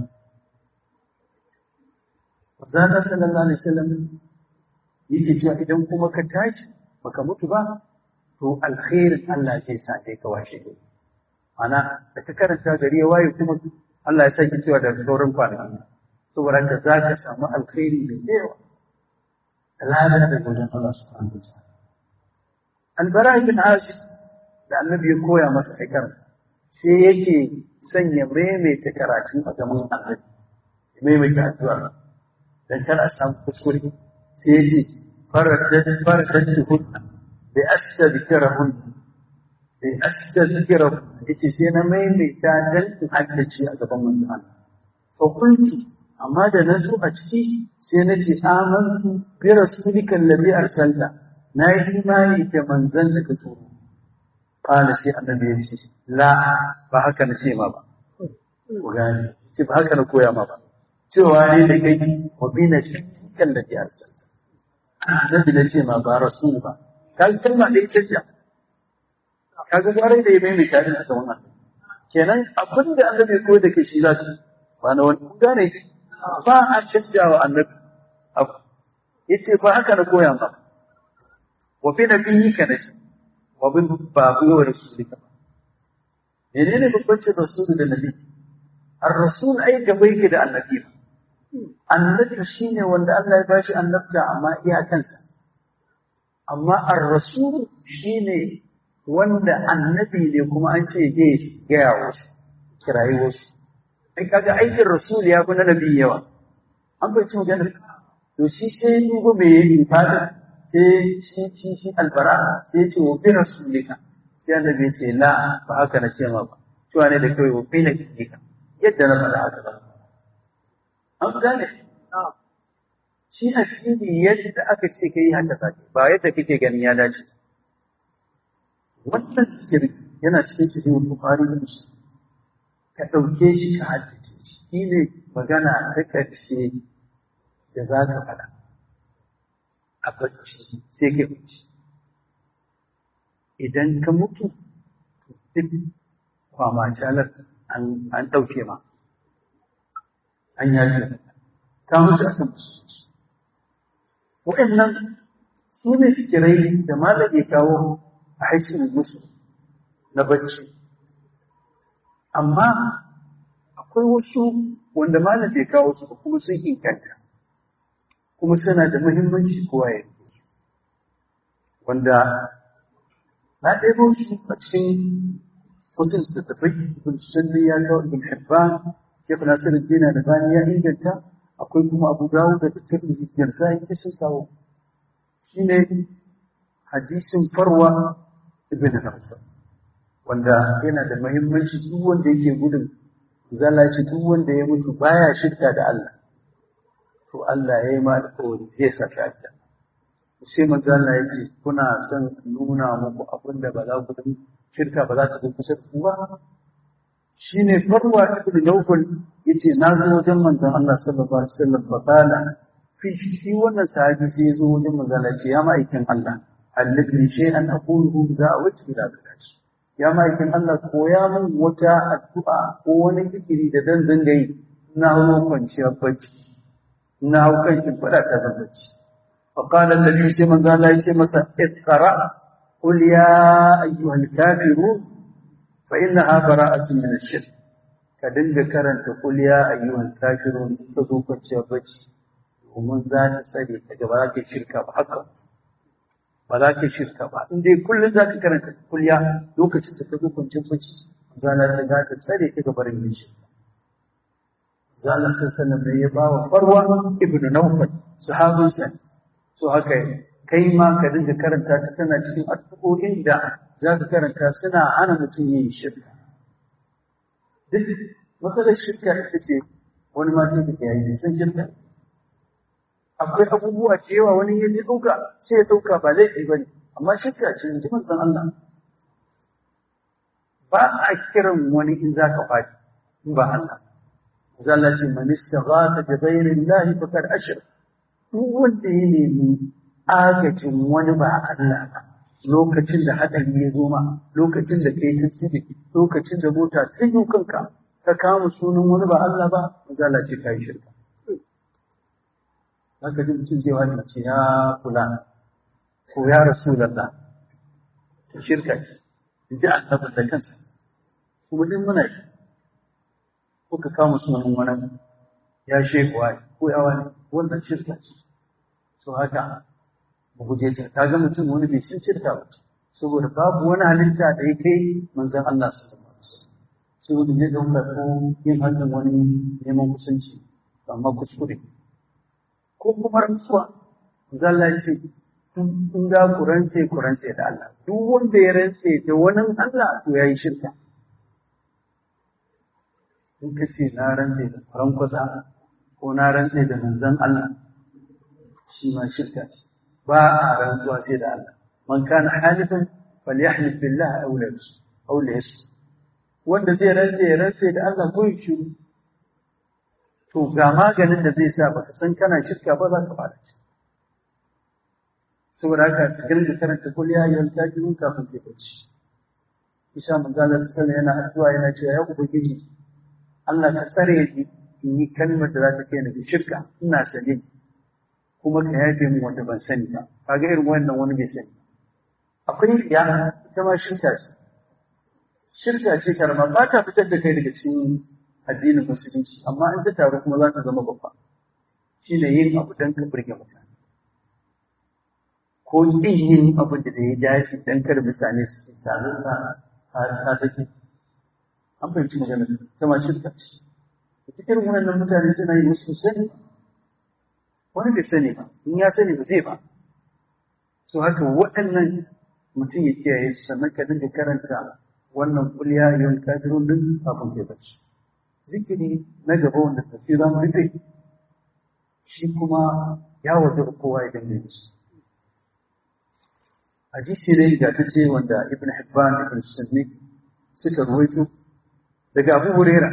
Zata sallallahu alaihi wasallam yake cewa idan kuma ka tashi baka mutu ba to alkhairin Allah zai sa kai ka washe gari ana da ka karanta gari ya waye kuma Allah ya saki cewa da sauran kwanaki saboda ka za ka samu alkhairi mai yawa lada da wajen Allah subhanahu wa ta'ala albara bin asis da annabi ya koya masa aikar sai yake sanya maimaita karatun a gaban annabi maimaita addu'a dan kar a samu kuskure sai ya ce faradat faradat hunna bi astadhkirahun bi astadhkirahun yace sai na maimaita dan in haddace a gaban manzon Allah fa qultu amma da na zo a ciki sai na ce amantu bi rasulika alladhi arsalta na yi imani da manzon da ka turo kana sai annabi ya ce la ba haka na ce ma ba ku gane ce ba haka na koya ma ba cewa ne da kai wa bi na kan da ya arsalta annabi na ce ma ba rasul ba ka kalma da ita ce kaga gwarai da ya mai mai kare da wannan kenan abin da annabi ya koyar da kai shi za ka ba na wani kun gane ba a canjawa annabi abu yace ba haka na koya ba wa fi nabiyyika nace wa bin babu wa rasulika menene bambancin rasul da nabi ar-rasul ai gaba yake da annabi annabi shine wanda Allah ya bashi annabta amma iyakansa amma ar-rasul shine wanda annabi ne kuma an ce je gaya wasu kirayi wasu ai kaga aikin rasul ya fi na nabi yawa an bai cin magana to shi sai dubo me yi fada sai shi shi shi albara sai ya ce wa bi rasulika sai annabi ya ce la ba haka na ce ma ba cewa ne da kawai wa kai na ka yadda na faɗa haka ba an gane shi addini yadda aka ce kai haka zaki ba yadda kake ganin ya dace wannan zikiri yana cikin sahihul bukhari da muslim ka ɗauke shi ka haddace shi shi ne magana ta ƙarshe da za ka faɗa a bacci sai ka bacci idan ka mutu duk kwamacalar an ɗauke ma an yaji ka mutu a kan musulunci waɗannan su ne sikirai da malam ya kawo a haishin musu na bacci amma akwai wasu wanda malam bai kawo su kuma sun inganta kuma suna da muhimmanci kowa ya rike su wanda na ɗaya su a cikin wasu littattafai ibn sunni ya kawo ibn hibban shekh nasiruddin albani ya inganta akwai kuma abu dawud da tirmidhi da nasa'i da sun kawo shine hadisin farwa ibn Hafsa wanda yana da muhimmanci duk wanda yake gudun zalaci duk wanda ya mutu baya shirka da Allah to Allah ya yi ma alƙawari zai saka aljanna sai manzo Allah ya ce kuna son nuna muku abin da ba za ku yi shirka ba za ta zo kusa da ku ba shine farwa ibn Nawfal yace na zo wajen manzon Allah sallallahu alaihi wasallam fa kana fi shi wannan sahabi sai ya zo wajen manzon Allah ya ce ya ma'aikin Allah allabni shay'an aquluhu idza awaitu ila bilati ya ma'aikin Allah koya min wata addu'a ko wani zikiri da dan dinga yi na hawo kwanciyar bacci na hau kan shi fada ta da bacci fa qala annabi sai manzo Allah ya ce masa iqra qul ya ayyuhal kafirun fa innaha bara'atun min ash-shirk ka dinga karanta qul ya ayyuhal kafirun ka zo kwanciyar bacci domin za ta tsare ka gaba za ka shirka ba haka ba za ka shirka ba in dai kullum za ka karanta kulya lokacin da ka zo kwanciyar bacci zana ta za ta tsare ka gabar yin shi zana sun sanar da ya ba wa farwa ibn naufal sahabinsa so haka kai ma ka dinga karanta ta tana cikin addu'o'in da za ka karanta suna hana mutum yin shirka duk matsalar shirka ita ce wani ma sai ka yayi sun shirka akwai abubuwa da yawa wani ya je ɗauka sai ya ɗauka ba laifi ba ne amma shirka ce in ji manzon Allah ba a kiran wani in za ka faɗi in ba Allah zalla ce man istaghatha bi ghayri Allah faqad ashrak duk wanda ya nemi agajin wani ba Allah ba lokacin da hadari ya zo ma lokacin da kai tasiri lokacin da mota ta yi kanka ka kama sunan wani ba Allah ba zalla ce kai shirka haka duk mutum zai wani mace ya kula ko ya rasu lalla ta shirka ce in ji annabin da kansa kuma din muna yi ko ka kama sunan wani ya shekuwa ko ya wani wannan shirka ce so haka mu guje ta ka ga mutum wani bai san shirka ba saboda babu wani halitta da ya kai manzon Allah su zama saboda zai dauka ko yin hannun wani neman kusanci amma kuskure ko kuma rantsuwa zalla ce in ga ku rantse ku rantse da Allah duk wanda ya rantse da wani Allah to yayi shirka in ka ce na rantse da faran kwasa ko na rantse da manzon Allah shi ma shirka ce ba a rantsuwa sai da Allah man kana halifan falyahlif billah aw la aw la wanda zai rantse ya rantse da Allah ko shi to ga maganin da zai sa baka san kana shirka ba za ka fara ci saboda haka ka dinga karanta kul ya ayyuhal kafirun kafin kai bacci isa manzala sallallahu yana addu'a yana cewa ya ubangiji Allah ka tsare ni in yi kalmar da za ta kai ni ga shirka ina sane kuma ka yafe min wanda ban sani ba kaga irin wannan wani bai sani akwai ya ita ma shirka ce shirka ce karama ba ta fitar da kai daga cikin addinin musulunci amma in ta taru kuma za ta zama babba shi ne yin abu don ka burge mutane ko yin yin abin da ya dace don kar mutane su taru ka ka saki an fahimci magana ta ma shirka ce cikin wannan mutane suna yi musu sani wani bai sani ba in ya sani ba zai ba so haka waɗannan mutum ya kiyaye su sannan ka dinga karanta wannan kulya yin kafirun din kafin kai bacci zikiri na gaba wanda tafi za mu rufe shi kuma ya waje kowa ya dinga yi hadisi ne ga ta ce wanda ibn hibban ibn sunni suka ruwaito daga abu huraira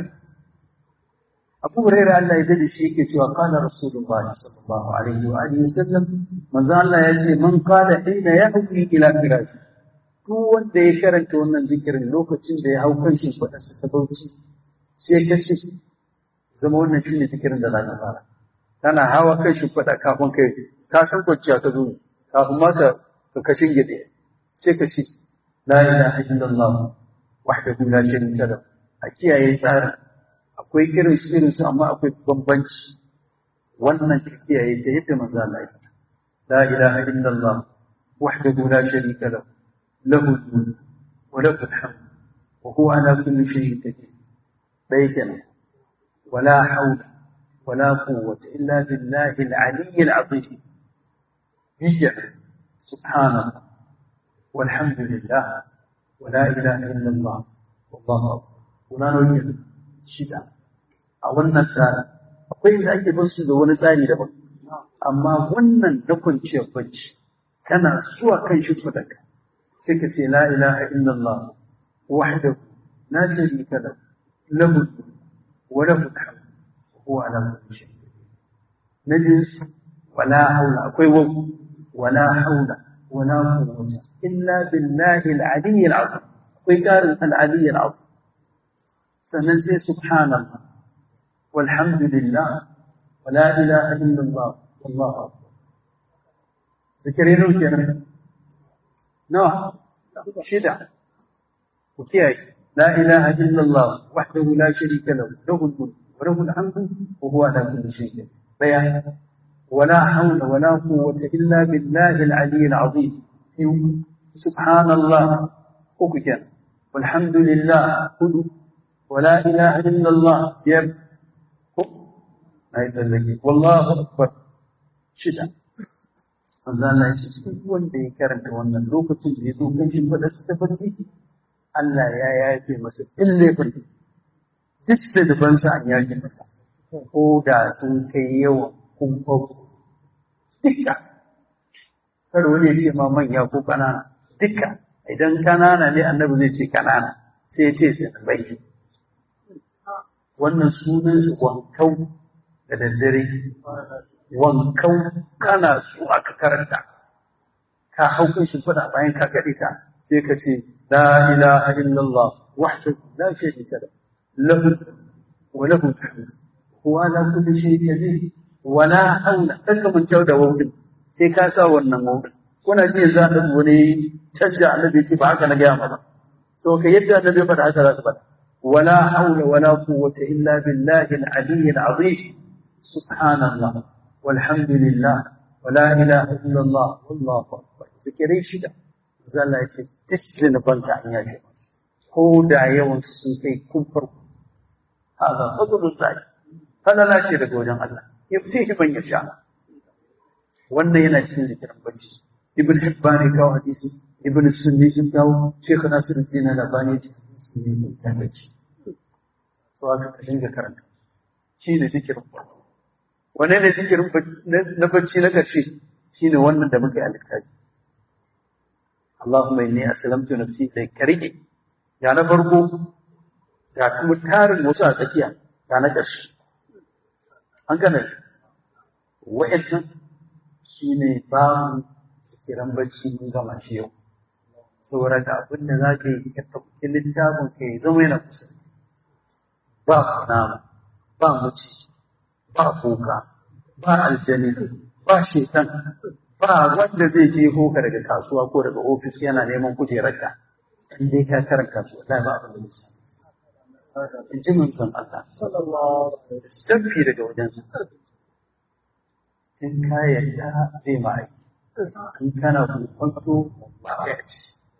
abu huraira Allah ya dade shi yake cewa qala rasulullahi sallallahu alaihi wa alihi wasallam manzo Allah ya ce man qala inna yahwi ila firashi duk wanda ya karanta wannan zikirin lokacin da ya hau kan shi fadarsa ta bauchi sai ka ce zama wannan shine zikirin da za ka fara kana hawa kan shi fada kafin kai ka san kwanciya ka zo kafin ma ka ka kashin gide sai ka ce la ilaha illallah wahdahu la sharika lahu a kiyaye tsarin akwai irin su irin su amma akwai bambanci wannan ka kiyaye ta yadda manzo Allah ya faɗa la ilaha illallah wahdahu la sharika lahu lahu al-mulk wa lahu al-hamd wa huwa ala kulli shay'in qadir dai kenan wala hawla wala quwwata illa billahi al-ali al-azim hijja subhanallah والحمد لله ولا إله إلا الله والله أكبر kuna nauyin shida a wannan tsari akwai da ake bin su da wani tsari daban amma wannan na kwanciyar bacci kana zuwa kan shi fadaka sai ka ce la ilaha illallah wahdahu la sharika lahu lahu wa lahu alhamd huwa ala kulli shay na biyu wala haula akwai wa wala haula wala quwwata illa billahi al-ali al-azim akwai karin al-ali al-azim sannan sai subhanallah walhamdulillah wala ilaha illallah wallahu akbar zikirin ruke nan nawa shida ku kiyaye la ilaha illallah wahdahu la sharika lahu lahu al-mulk wa lahu al-hamdu wa huwa ala kulli shay'in daya ولا حول ولا قوة إلا بالله العلي العظيم سبحان الله أكجن والحمد لله كله ولا إله إلا الله يب ما يسألك والله أكبر شدا manzo Allah ya ce duk wanda ya karanta wannan lokacin da ya zo kan shin fada su tabbaci Allah ya yafe masa duk laifin duk sadabansa an yafe masa ko da sun kai yawan kumfau duka kar wani ya ce ma manya ko kanana duka idan kanana ne annabi zai ce kanana sai ya ce sai bai wannan sunansu wankau da daddare wankau kana su aka karanta ka hau kan shi fada bayan ka gaɗe ta sai ka ce la ilaha illallah wahdahu la sharika lahu wa lahu alhamd huwa ala kulli shay'in qadir wa la hawla kanka mun tau da wawdin sai ka sa wannan wawdin kuna ji yanzu an wani canja annabi ce ba haka na gaya ba to ka yadda annabi ya faɗa haka za ka faɗa ولا حول ولا قوة إلا بالله العلي العظيم سبحان الله والحمد لله ولا إله إلا الله والله أكبر ذكري شدا زال تسلن بنك عن يجب هو دعي ونسسنكي كفر هذا فضل الله فلا لا شيء لقول الله يفتيه من يشاء wannan yana cikin zikirin bacci ibn hibban ya kawo hadisi ibn sunni sun kawo shekhu nasiruddin al-albani sunni ya bacci to haka ka dinga karanta shi ne zikirin farko wane ne zikirin na bacci na ƙarshe shi ne wannan da muka yi a littafi Allahumma inni aslamtu nafsi ilayk ka rike ga na farko ga kuma tarin wasu a tsakiya ga na ƙarshe an gane wa'annan shi ne babu zikiran bacci mun gama shi yau saboda da abin da za ka yi ka ɗauki littafin ka yi zama yana kusa ba nama ba muci ba kuka ba aljani ba shetan ba wanda zai je hoka daga kasuwa ko daga ofis yana neman kujerarka in dai ka karanta su wallahi ba abin da zai in ji mun san Allah sallallahu alaihi wasallam daga wajen sa in ka yarda zai ma aiki in kana kwanto ba ya ci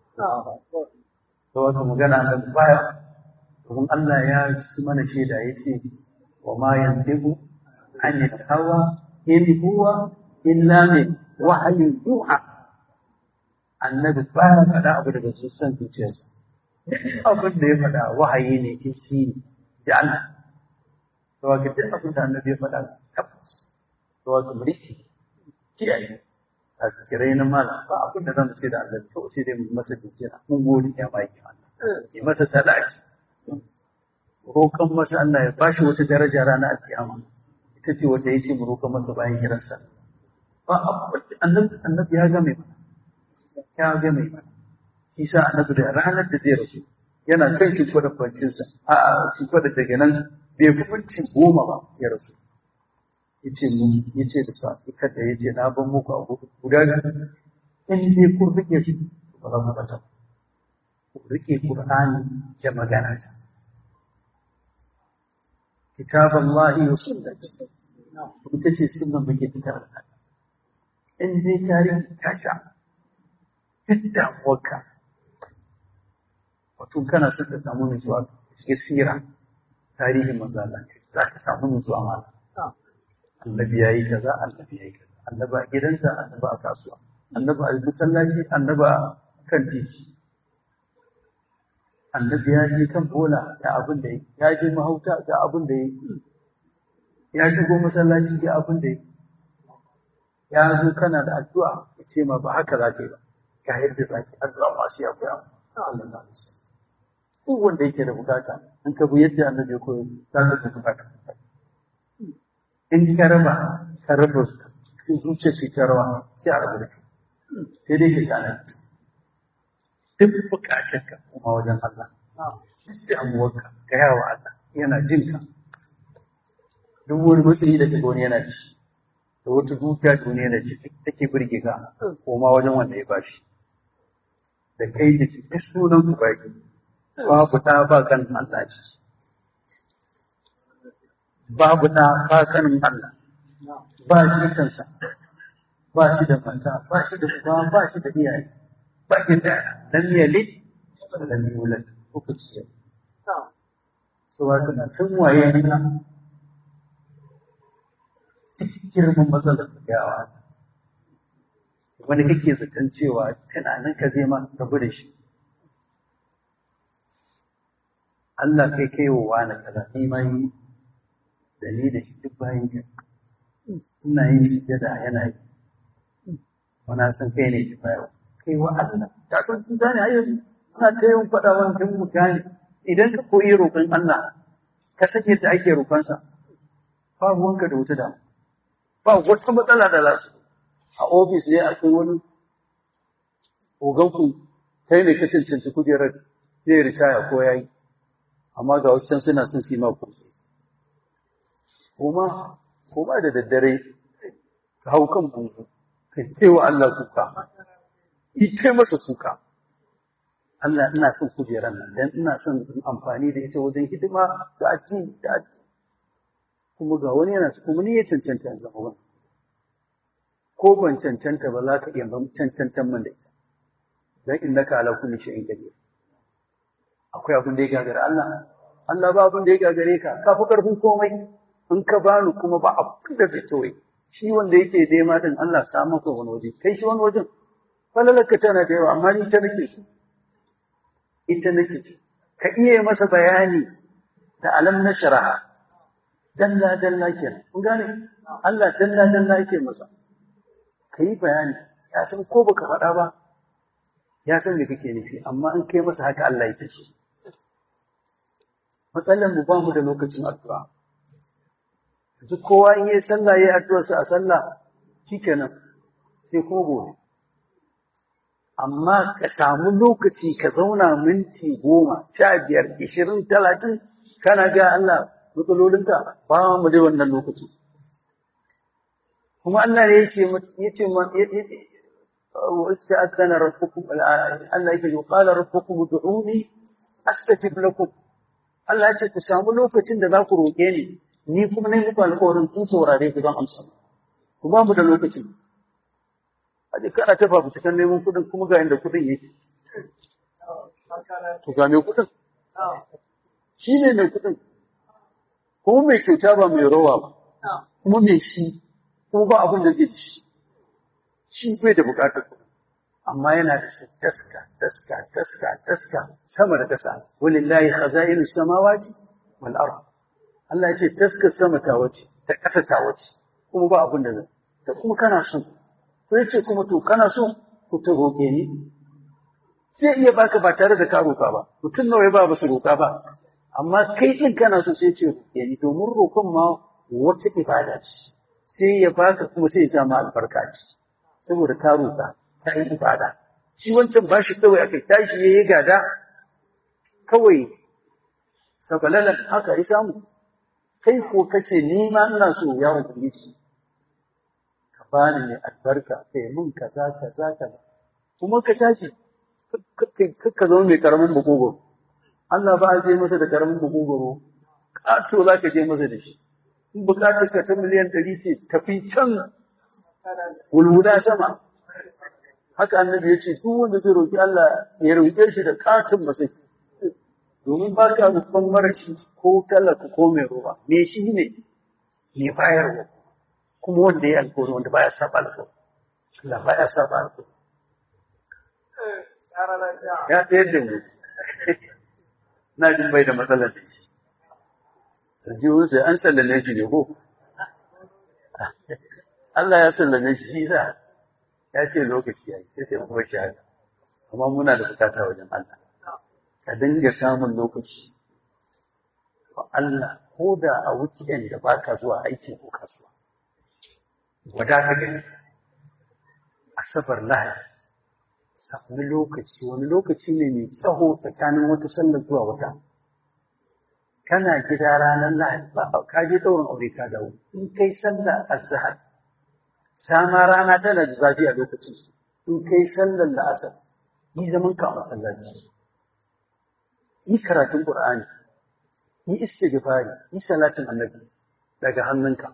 to wata magana da baya domin Allah ya ci mana shaida ya ce wa ma yantiqu anil hawa in huwa illa min wahayin yuha annabi baya faɗa abu daga sussan zuciyarsa abin da ya faɗa wahayi ne in ci ji Allah to ga duk abin da annabi ya faɗa tabbas to ga muriki kiyaye a zikirai na malam ba abin da zan ce da Allah to sai dai mu masa dukira mun gode ya bai Allah yi masa salati roƙon masa Allah ya bashi wata daraja ranar alkiyama ita ce wanda yace mu roƙon masa bayan kiransa ba annabi annabi ya ga mai ya ga mai shi sa annabi da ranar da zai rasu yana kan shi kwadar kwancinsa a shi kwadar daga nan bai fi minti goma ba ya rasu yace mu yace da sa kada yace na ban muku abu guda in dai kun rike shi ba za ku bata ku rike qur'ani da magana ta kitaballahi wa sunnati ita ce sunnan muke ta karanta in dai tarihi ta sha duk damuwarka wato kana son ka samu nutsuwa cikin sira tarihin manzo Allah za ka samu nutsuwa ma annabi yayi kaza annabi yayi kaza annabi a gidansa annabi a kasuwa annabi a masallaci annabi a kan titi annabi ya je kan bola ga abin da ya je mahauta ga abin da ya shigo masallaci ga abin da ya zo kana da addu'a ya ce ma ba haka za ka yi ba ga yadda za ka addu'a masu ya koya Allah na musu duk wanda yake da bukata in ka bi yadda annabi ya koyo za ka ga bukata in ka raba ka raba zuciya ka ta rawa sai a rabu da kai sai dai ka kana duk bukatar ka kuma wajen Allah duk damuwarka ka yawa Allah yana jin ka duk wani matsayi da kaga wani yana da shi da wata dukiya duniya da shi take birge ka koma wajen wanda ya bashi da kai da shi ta sunan ku baki babu ta ba kan Allah ce babu ta ba kan Allah ba shi kansa ba shi da mata ba shi da uba ba shi da iyaye ba shi da lam yalid lam yulad uku ce so wato na san waye Allah duk girman matsalar gawa wani kake zaton cewa tunanin ka zai ma rabu da shi Allah kai kai wa wani kaza ni ma yi da ni da shi duk bayan ka ina yin sujada yana yi wana san kai ne ki bayar kai wa Allah ta san kun gane ayo ana ta yin faɗa wa kan mu gane idan ka koyi roƙon Allah ka sake da ake roƙonsa ba ruwanka da wata damu ba wata matsala da za su a ofis ne akwai wani oganku kai ne ka cancanci kujerar zai ritaya ko yayi amma ga wasu can suna son sima kursi kuma kuma da daddare ka hau kan buzu ka kai wa Allah kuka yi kai masa kuka Allah ina son kujerar nan dan ina son amfani da ita wajen hidima ga addini da addini kuma ga wani yana kuma ni ya cancanta yanzu zama wani ko ban cancanta ba za ka iya cancantan man da ita dan innaka ala kulli shay'in qadir akwai abin da ya gagare Allah Allah ba abin da ya gagare ka ka fi karfin komai in ka bani kuma ba abin da zai toye shi wanda yake nema din Allah sa maka wani waje kai shi wani wajen falalaka tana da yawa amma ni ta nake so ita nake so ka iya masa bayani da alam na shara'a dalla dalla kenan kun gane Allah dalla dalla yake masa kai bayani ya san ko baka faɗa ba ya san me kake nufi amma in kai masa haka Allah yake so matsalar mu ba mu da lokacin addu'a yanzu kowa in yi sallah yayi addu'a sa a sallah shikenan sai ko gobe amma ka samu lokaci ka zauna minti goma sha biyar ishirin talatin kana ga Allah matsalolinka ba mu da wannan lokaci kuma Allah ne yace yace واستأذن ربكم الله يقول قال ربكم ادعوني استجب لكم Allah ya ce ku samu lokacin da za ku roƙe ni ni kuma ne muku alƙawarin sun saurare ku don amsa ku ba mu da lokacin a ji kana ta fafu cikin neman kuɗin kuma ga inda kuɗin yake ku ga mai kuɗin shi ne mai kuɗin kuma mai kyauta ba mai rawa ba kuma mai shi kuma ba abin da zai ci shi bai da buƙatar kuɗin amma yana da su taska taska taska taska sama da ƙasa walillahi khaza'inu samawati wal ard Allah ya ce taska sama ta wace ta ƙasa ta wace kuma ba abin da zai da kuma kana so to yace kuma to kana so ku ta roƙe ni sai iya baka ba tare da ka roƙa ba mutum nawa ya ba ba su roƙa ba amma kai din kana so sai ce roƙe ni domin roƙon ma wata ibada ce sai ya baka kuma sai ya sa ma albarka ce saboda ka roƙa ta yi ibada shi wancan ba shi kawai aka tashi ya yi gada kawai sakalalan haka ya samu kai ko kace ni ma ina so ya ubangiji ka bani ne albarka kai mun kaza kaza kaza kuma ka tashi ka zama mai karamin bugogoro Allah ba a je masa da karamin bugogoro ƙato za ka je masa da shi in bukatar ka ta miliyan ɗari ce tafi can wulwula sama haka annabi ya ce duk wanda zai roƙi Allah ya roƙe shi da katin masai domin ba ka roƙon marashi ko talaka ko mai ruwa me shi ne ne bayarwa kuma wanda ya alƙawari wanda baya saba alƙawari Allah baya saba alƙawari ya tsayar da mu na jin bai da matsalar da shi sarjiwun sai an sallame shi ne ko Allah ya sallame shi shi sa ya ce lokaci ya yi sai kuma shi haka amma muna da bukata wajen Allah ka dinga samun lokaci wa Allah ko da a weekend da baka zuwa aiki ko kasuwa wada ka gani asabar lahadi sami lokaci wani lokaci ne mai tsaho tsakanin wata sallar zuwa wata kana gida ranar lahadi ba ka je ɗaurin aure ka dawo in kai sallar azhar sama rana tana da zafi a lokacin in kai sallar la'asar yi zaman ka a masallaci yi karatun qur'ani yi istighfari yi salatin annabi daga hannunka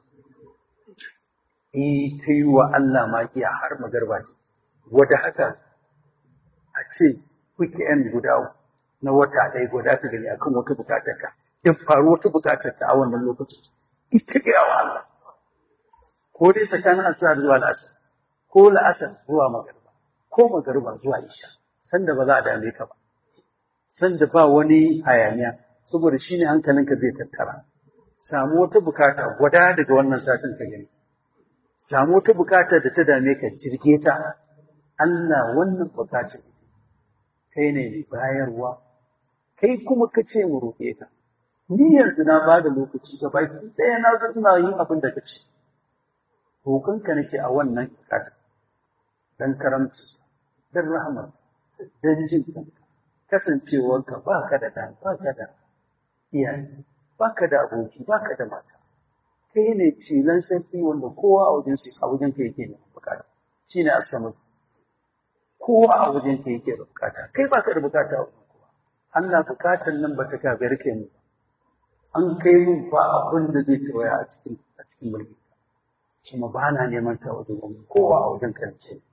yi ta yi wa Allah makiya har magarba ce wada haka a ce weekend guda na wata ɗaya guda ka gani akan wata bukatar ka in faru wata bukatar ka a wannan lokacin ita ga wa Allah ko dai tsakanin asar zuwa la'asar ko la'asar zuwa magarba ko magarba zuwa isha sanda ba za a dame ka ba sanda ba wani hayaniya saboda shine hankalinka zai tattara samu wata bukata gwada daga wannan satin ka gani samu wata bukata da ta dame ka jirge ta Allah wannan bukata kai ne mai bayarwa kai kuma ka ce mu roƙe ka ni yanzu na ba da lokaci ga baki ɗaya na zo ina yin abin da ka ce roƙonka nake a wannan bukata dan karamci dan rahama dan jin kanka kasancewarka ba ka da ɗan ba ka da iyaye ba ka da aboki ba ka da mata kai ne tilan sarki wanda kowa a wajen a wajen ka yake da bukata shi ne asamu kowa a wajen ka yake da bukata kai ba ka da bukata a wajen kowa Allah bukatar nan ba ta gagar ke mu an kai mun ba abin da zai tawaya a cikin a cikin mulki kuma ba na neman ta wajen wani kowa a wajen ka yake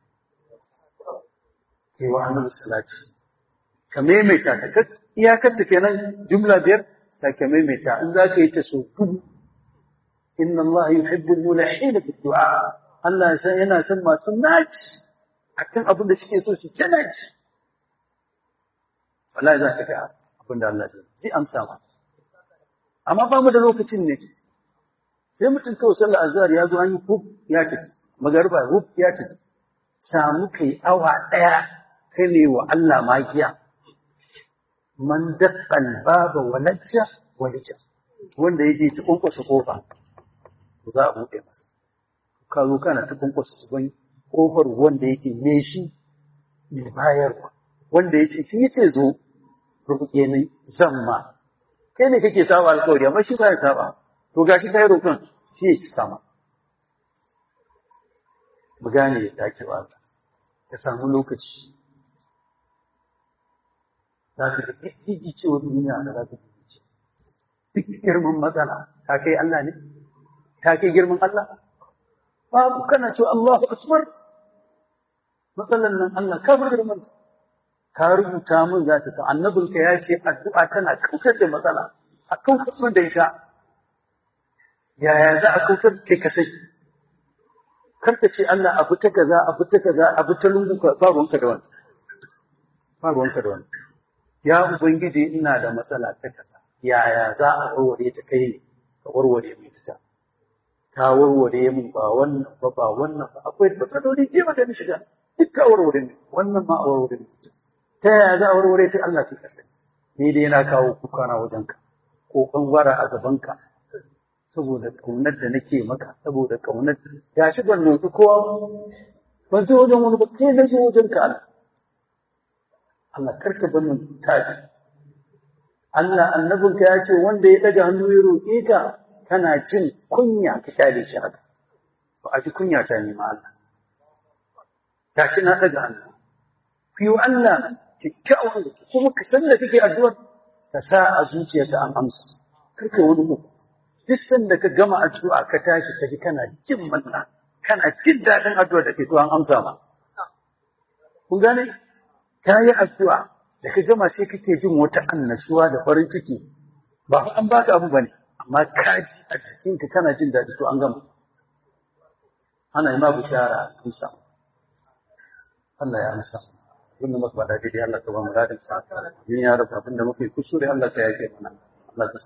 ke wa annabi salati ka maimaita ta iyakar ta kenan jumla biyar sake maimaita in za ka yi ta so dubu inna Allah yuhibbu al-mulahina fi du'a Allah sai yana son masu naci akan abin da suke so su tana ci wallahi za ka ga abin da Allah zai zai amsa ma amma ba mu da lokacin ne sai mutum kawai sallar azhar ya zo an yi hub ya ce magarba hub ya ce samu kai awa daya kai ne wa Allah magiya man daqqal baba walajja walija wanda yaje ta kunkusa kofa za a buɗe masa ka zo kana ta kunkusa uban kofar wanda yake me shi mai bayarwa wanda yace shi yace zo rubuke ni zamma kai ne kake saba alƙawari amma shi ba ya saba to gashi kai roƙon sai ya ci sama mu gane ya dacewa ka samu lokaci za ka ga duk cewar duniya da za ka ce duk girman matsala ta kai Allah ne ta kai girman Allah babu kana cewa Allahu akbar matsalan nan Allah ka bar girman ka rubuta min za ta sa annabinka ya ce addu'a tana kautar da matsala a kautar da ita yaya za a kautar kai ka sai kar ka ce Allah abu ta kaza abu ta kaza abu ta lungu ka ba ruwanka da wannan ba ruwanka da wannan ya ubangiji ina da matsala ta kaza yaya za a warware ta kai ne ka warware mai ita ta warware min ba wannan ba ba wannan ba akwai matsaloli da yawa da ni shiga duk ka warware ni wannan ma a warware ni ita ta yaya za a warware ta Allah ta kasa ni dai yana kawo kuka na wajenka ko bangwara a gabanka saboda kaunar da nake maka saboda kaunar ya shi ban nufi kowa ban zo wajen wani ba kai na zo wajen ka Allah Allah karka ban mun tafi Allah annabinka ya ce wanda ya daga hannu ya roƙe ka kana jin kunya ka kyale shi haka ba a ji kunya ta nema Allah gashi na daga hannu ku yi wa Allah kyakkyawan zato kuma ka san da kake addu'ar ka sa a zuciyarka an amsa karka wani uku duk sanda ka gama addu'a ka tashi ka ji kana jin manna kana jin daɗin addu'a da ke to an amsa ma kun gane ta yi addu'a da ka gama sai kake jin wata annashuwa da farin ciki ba fa an baka abu bane amma ka ji a jikinka kana jin daɗi to an gama ana yi ma bishara amsa Allah ya amsa abin da muka faɗa daidai Allah ka ba mu dadin sa yin ya rabu abin da muke kusure Allah ka yake mana Allah ka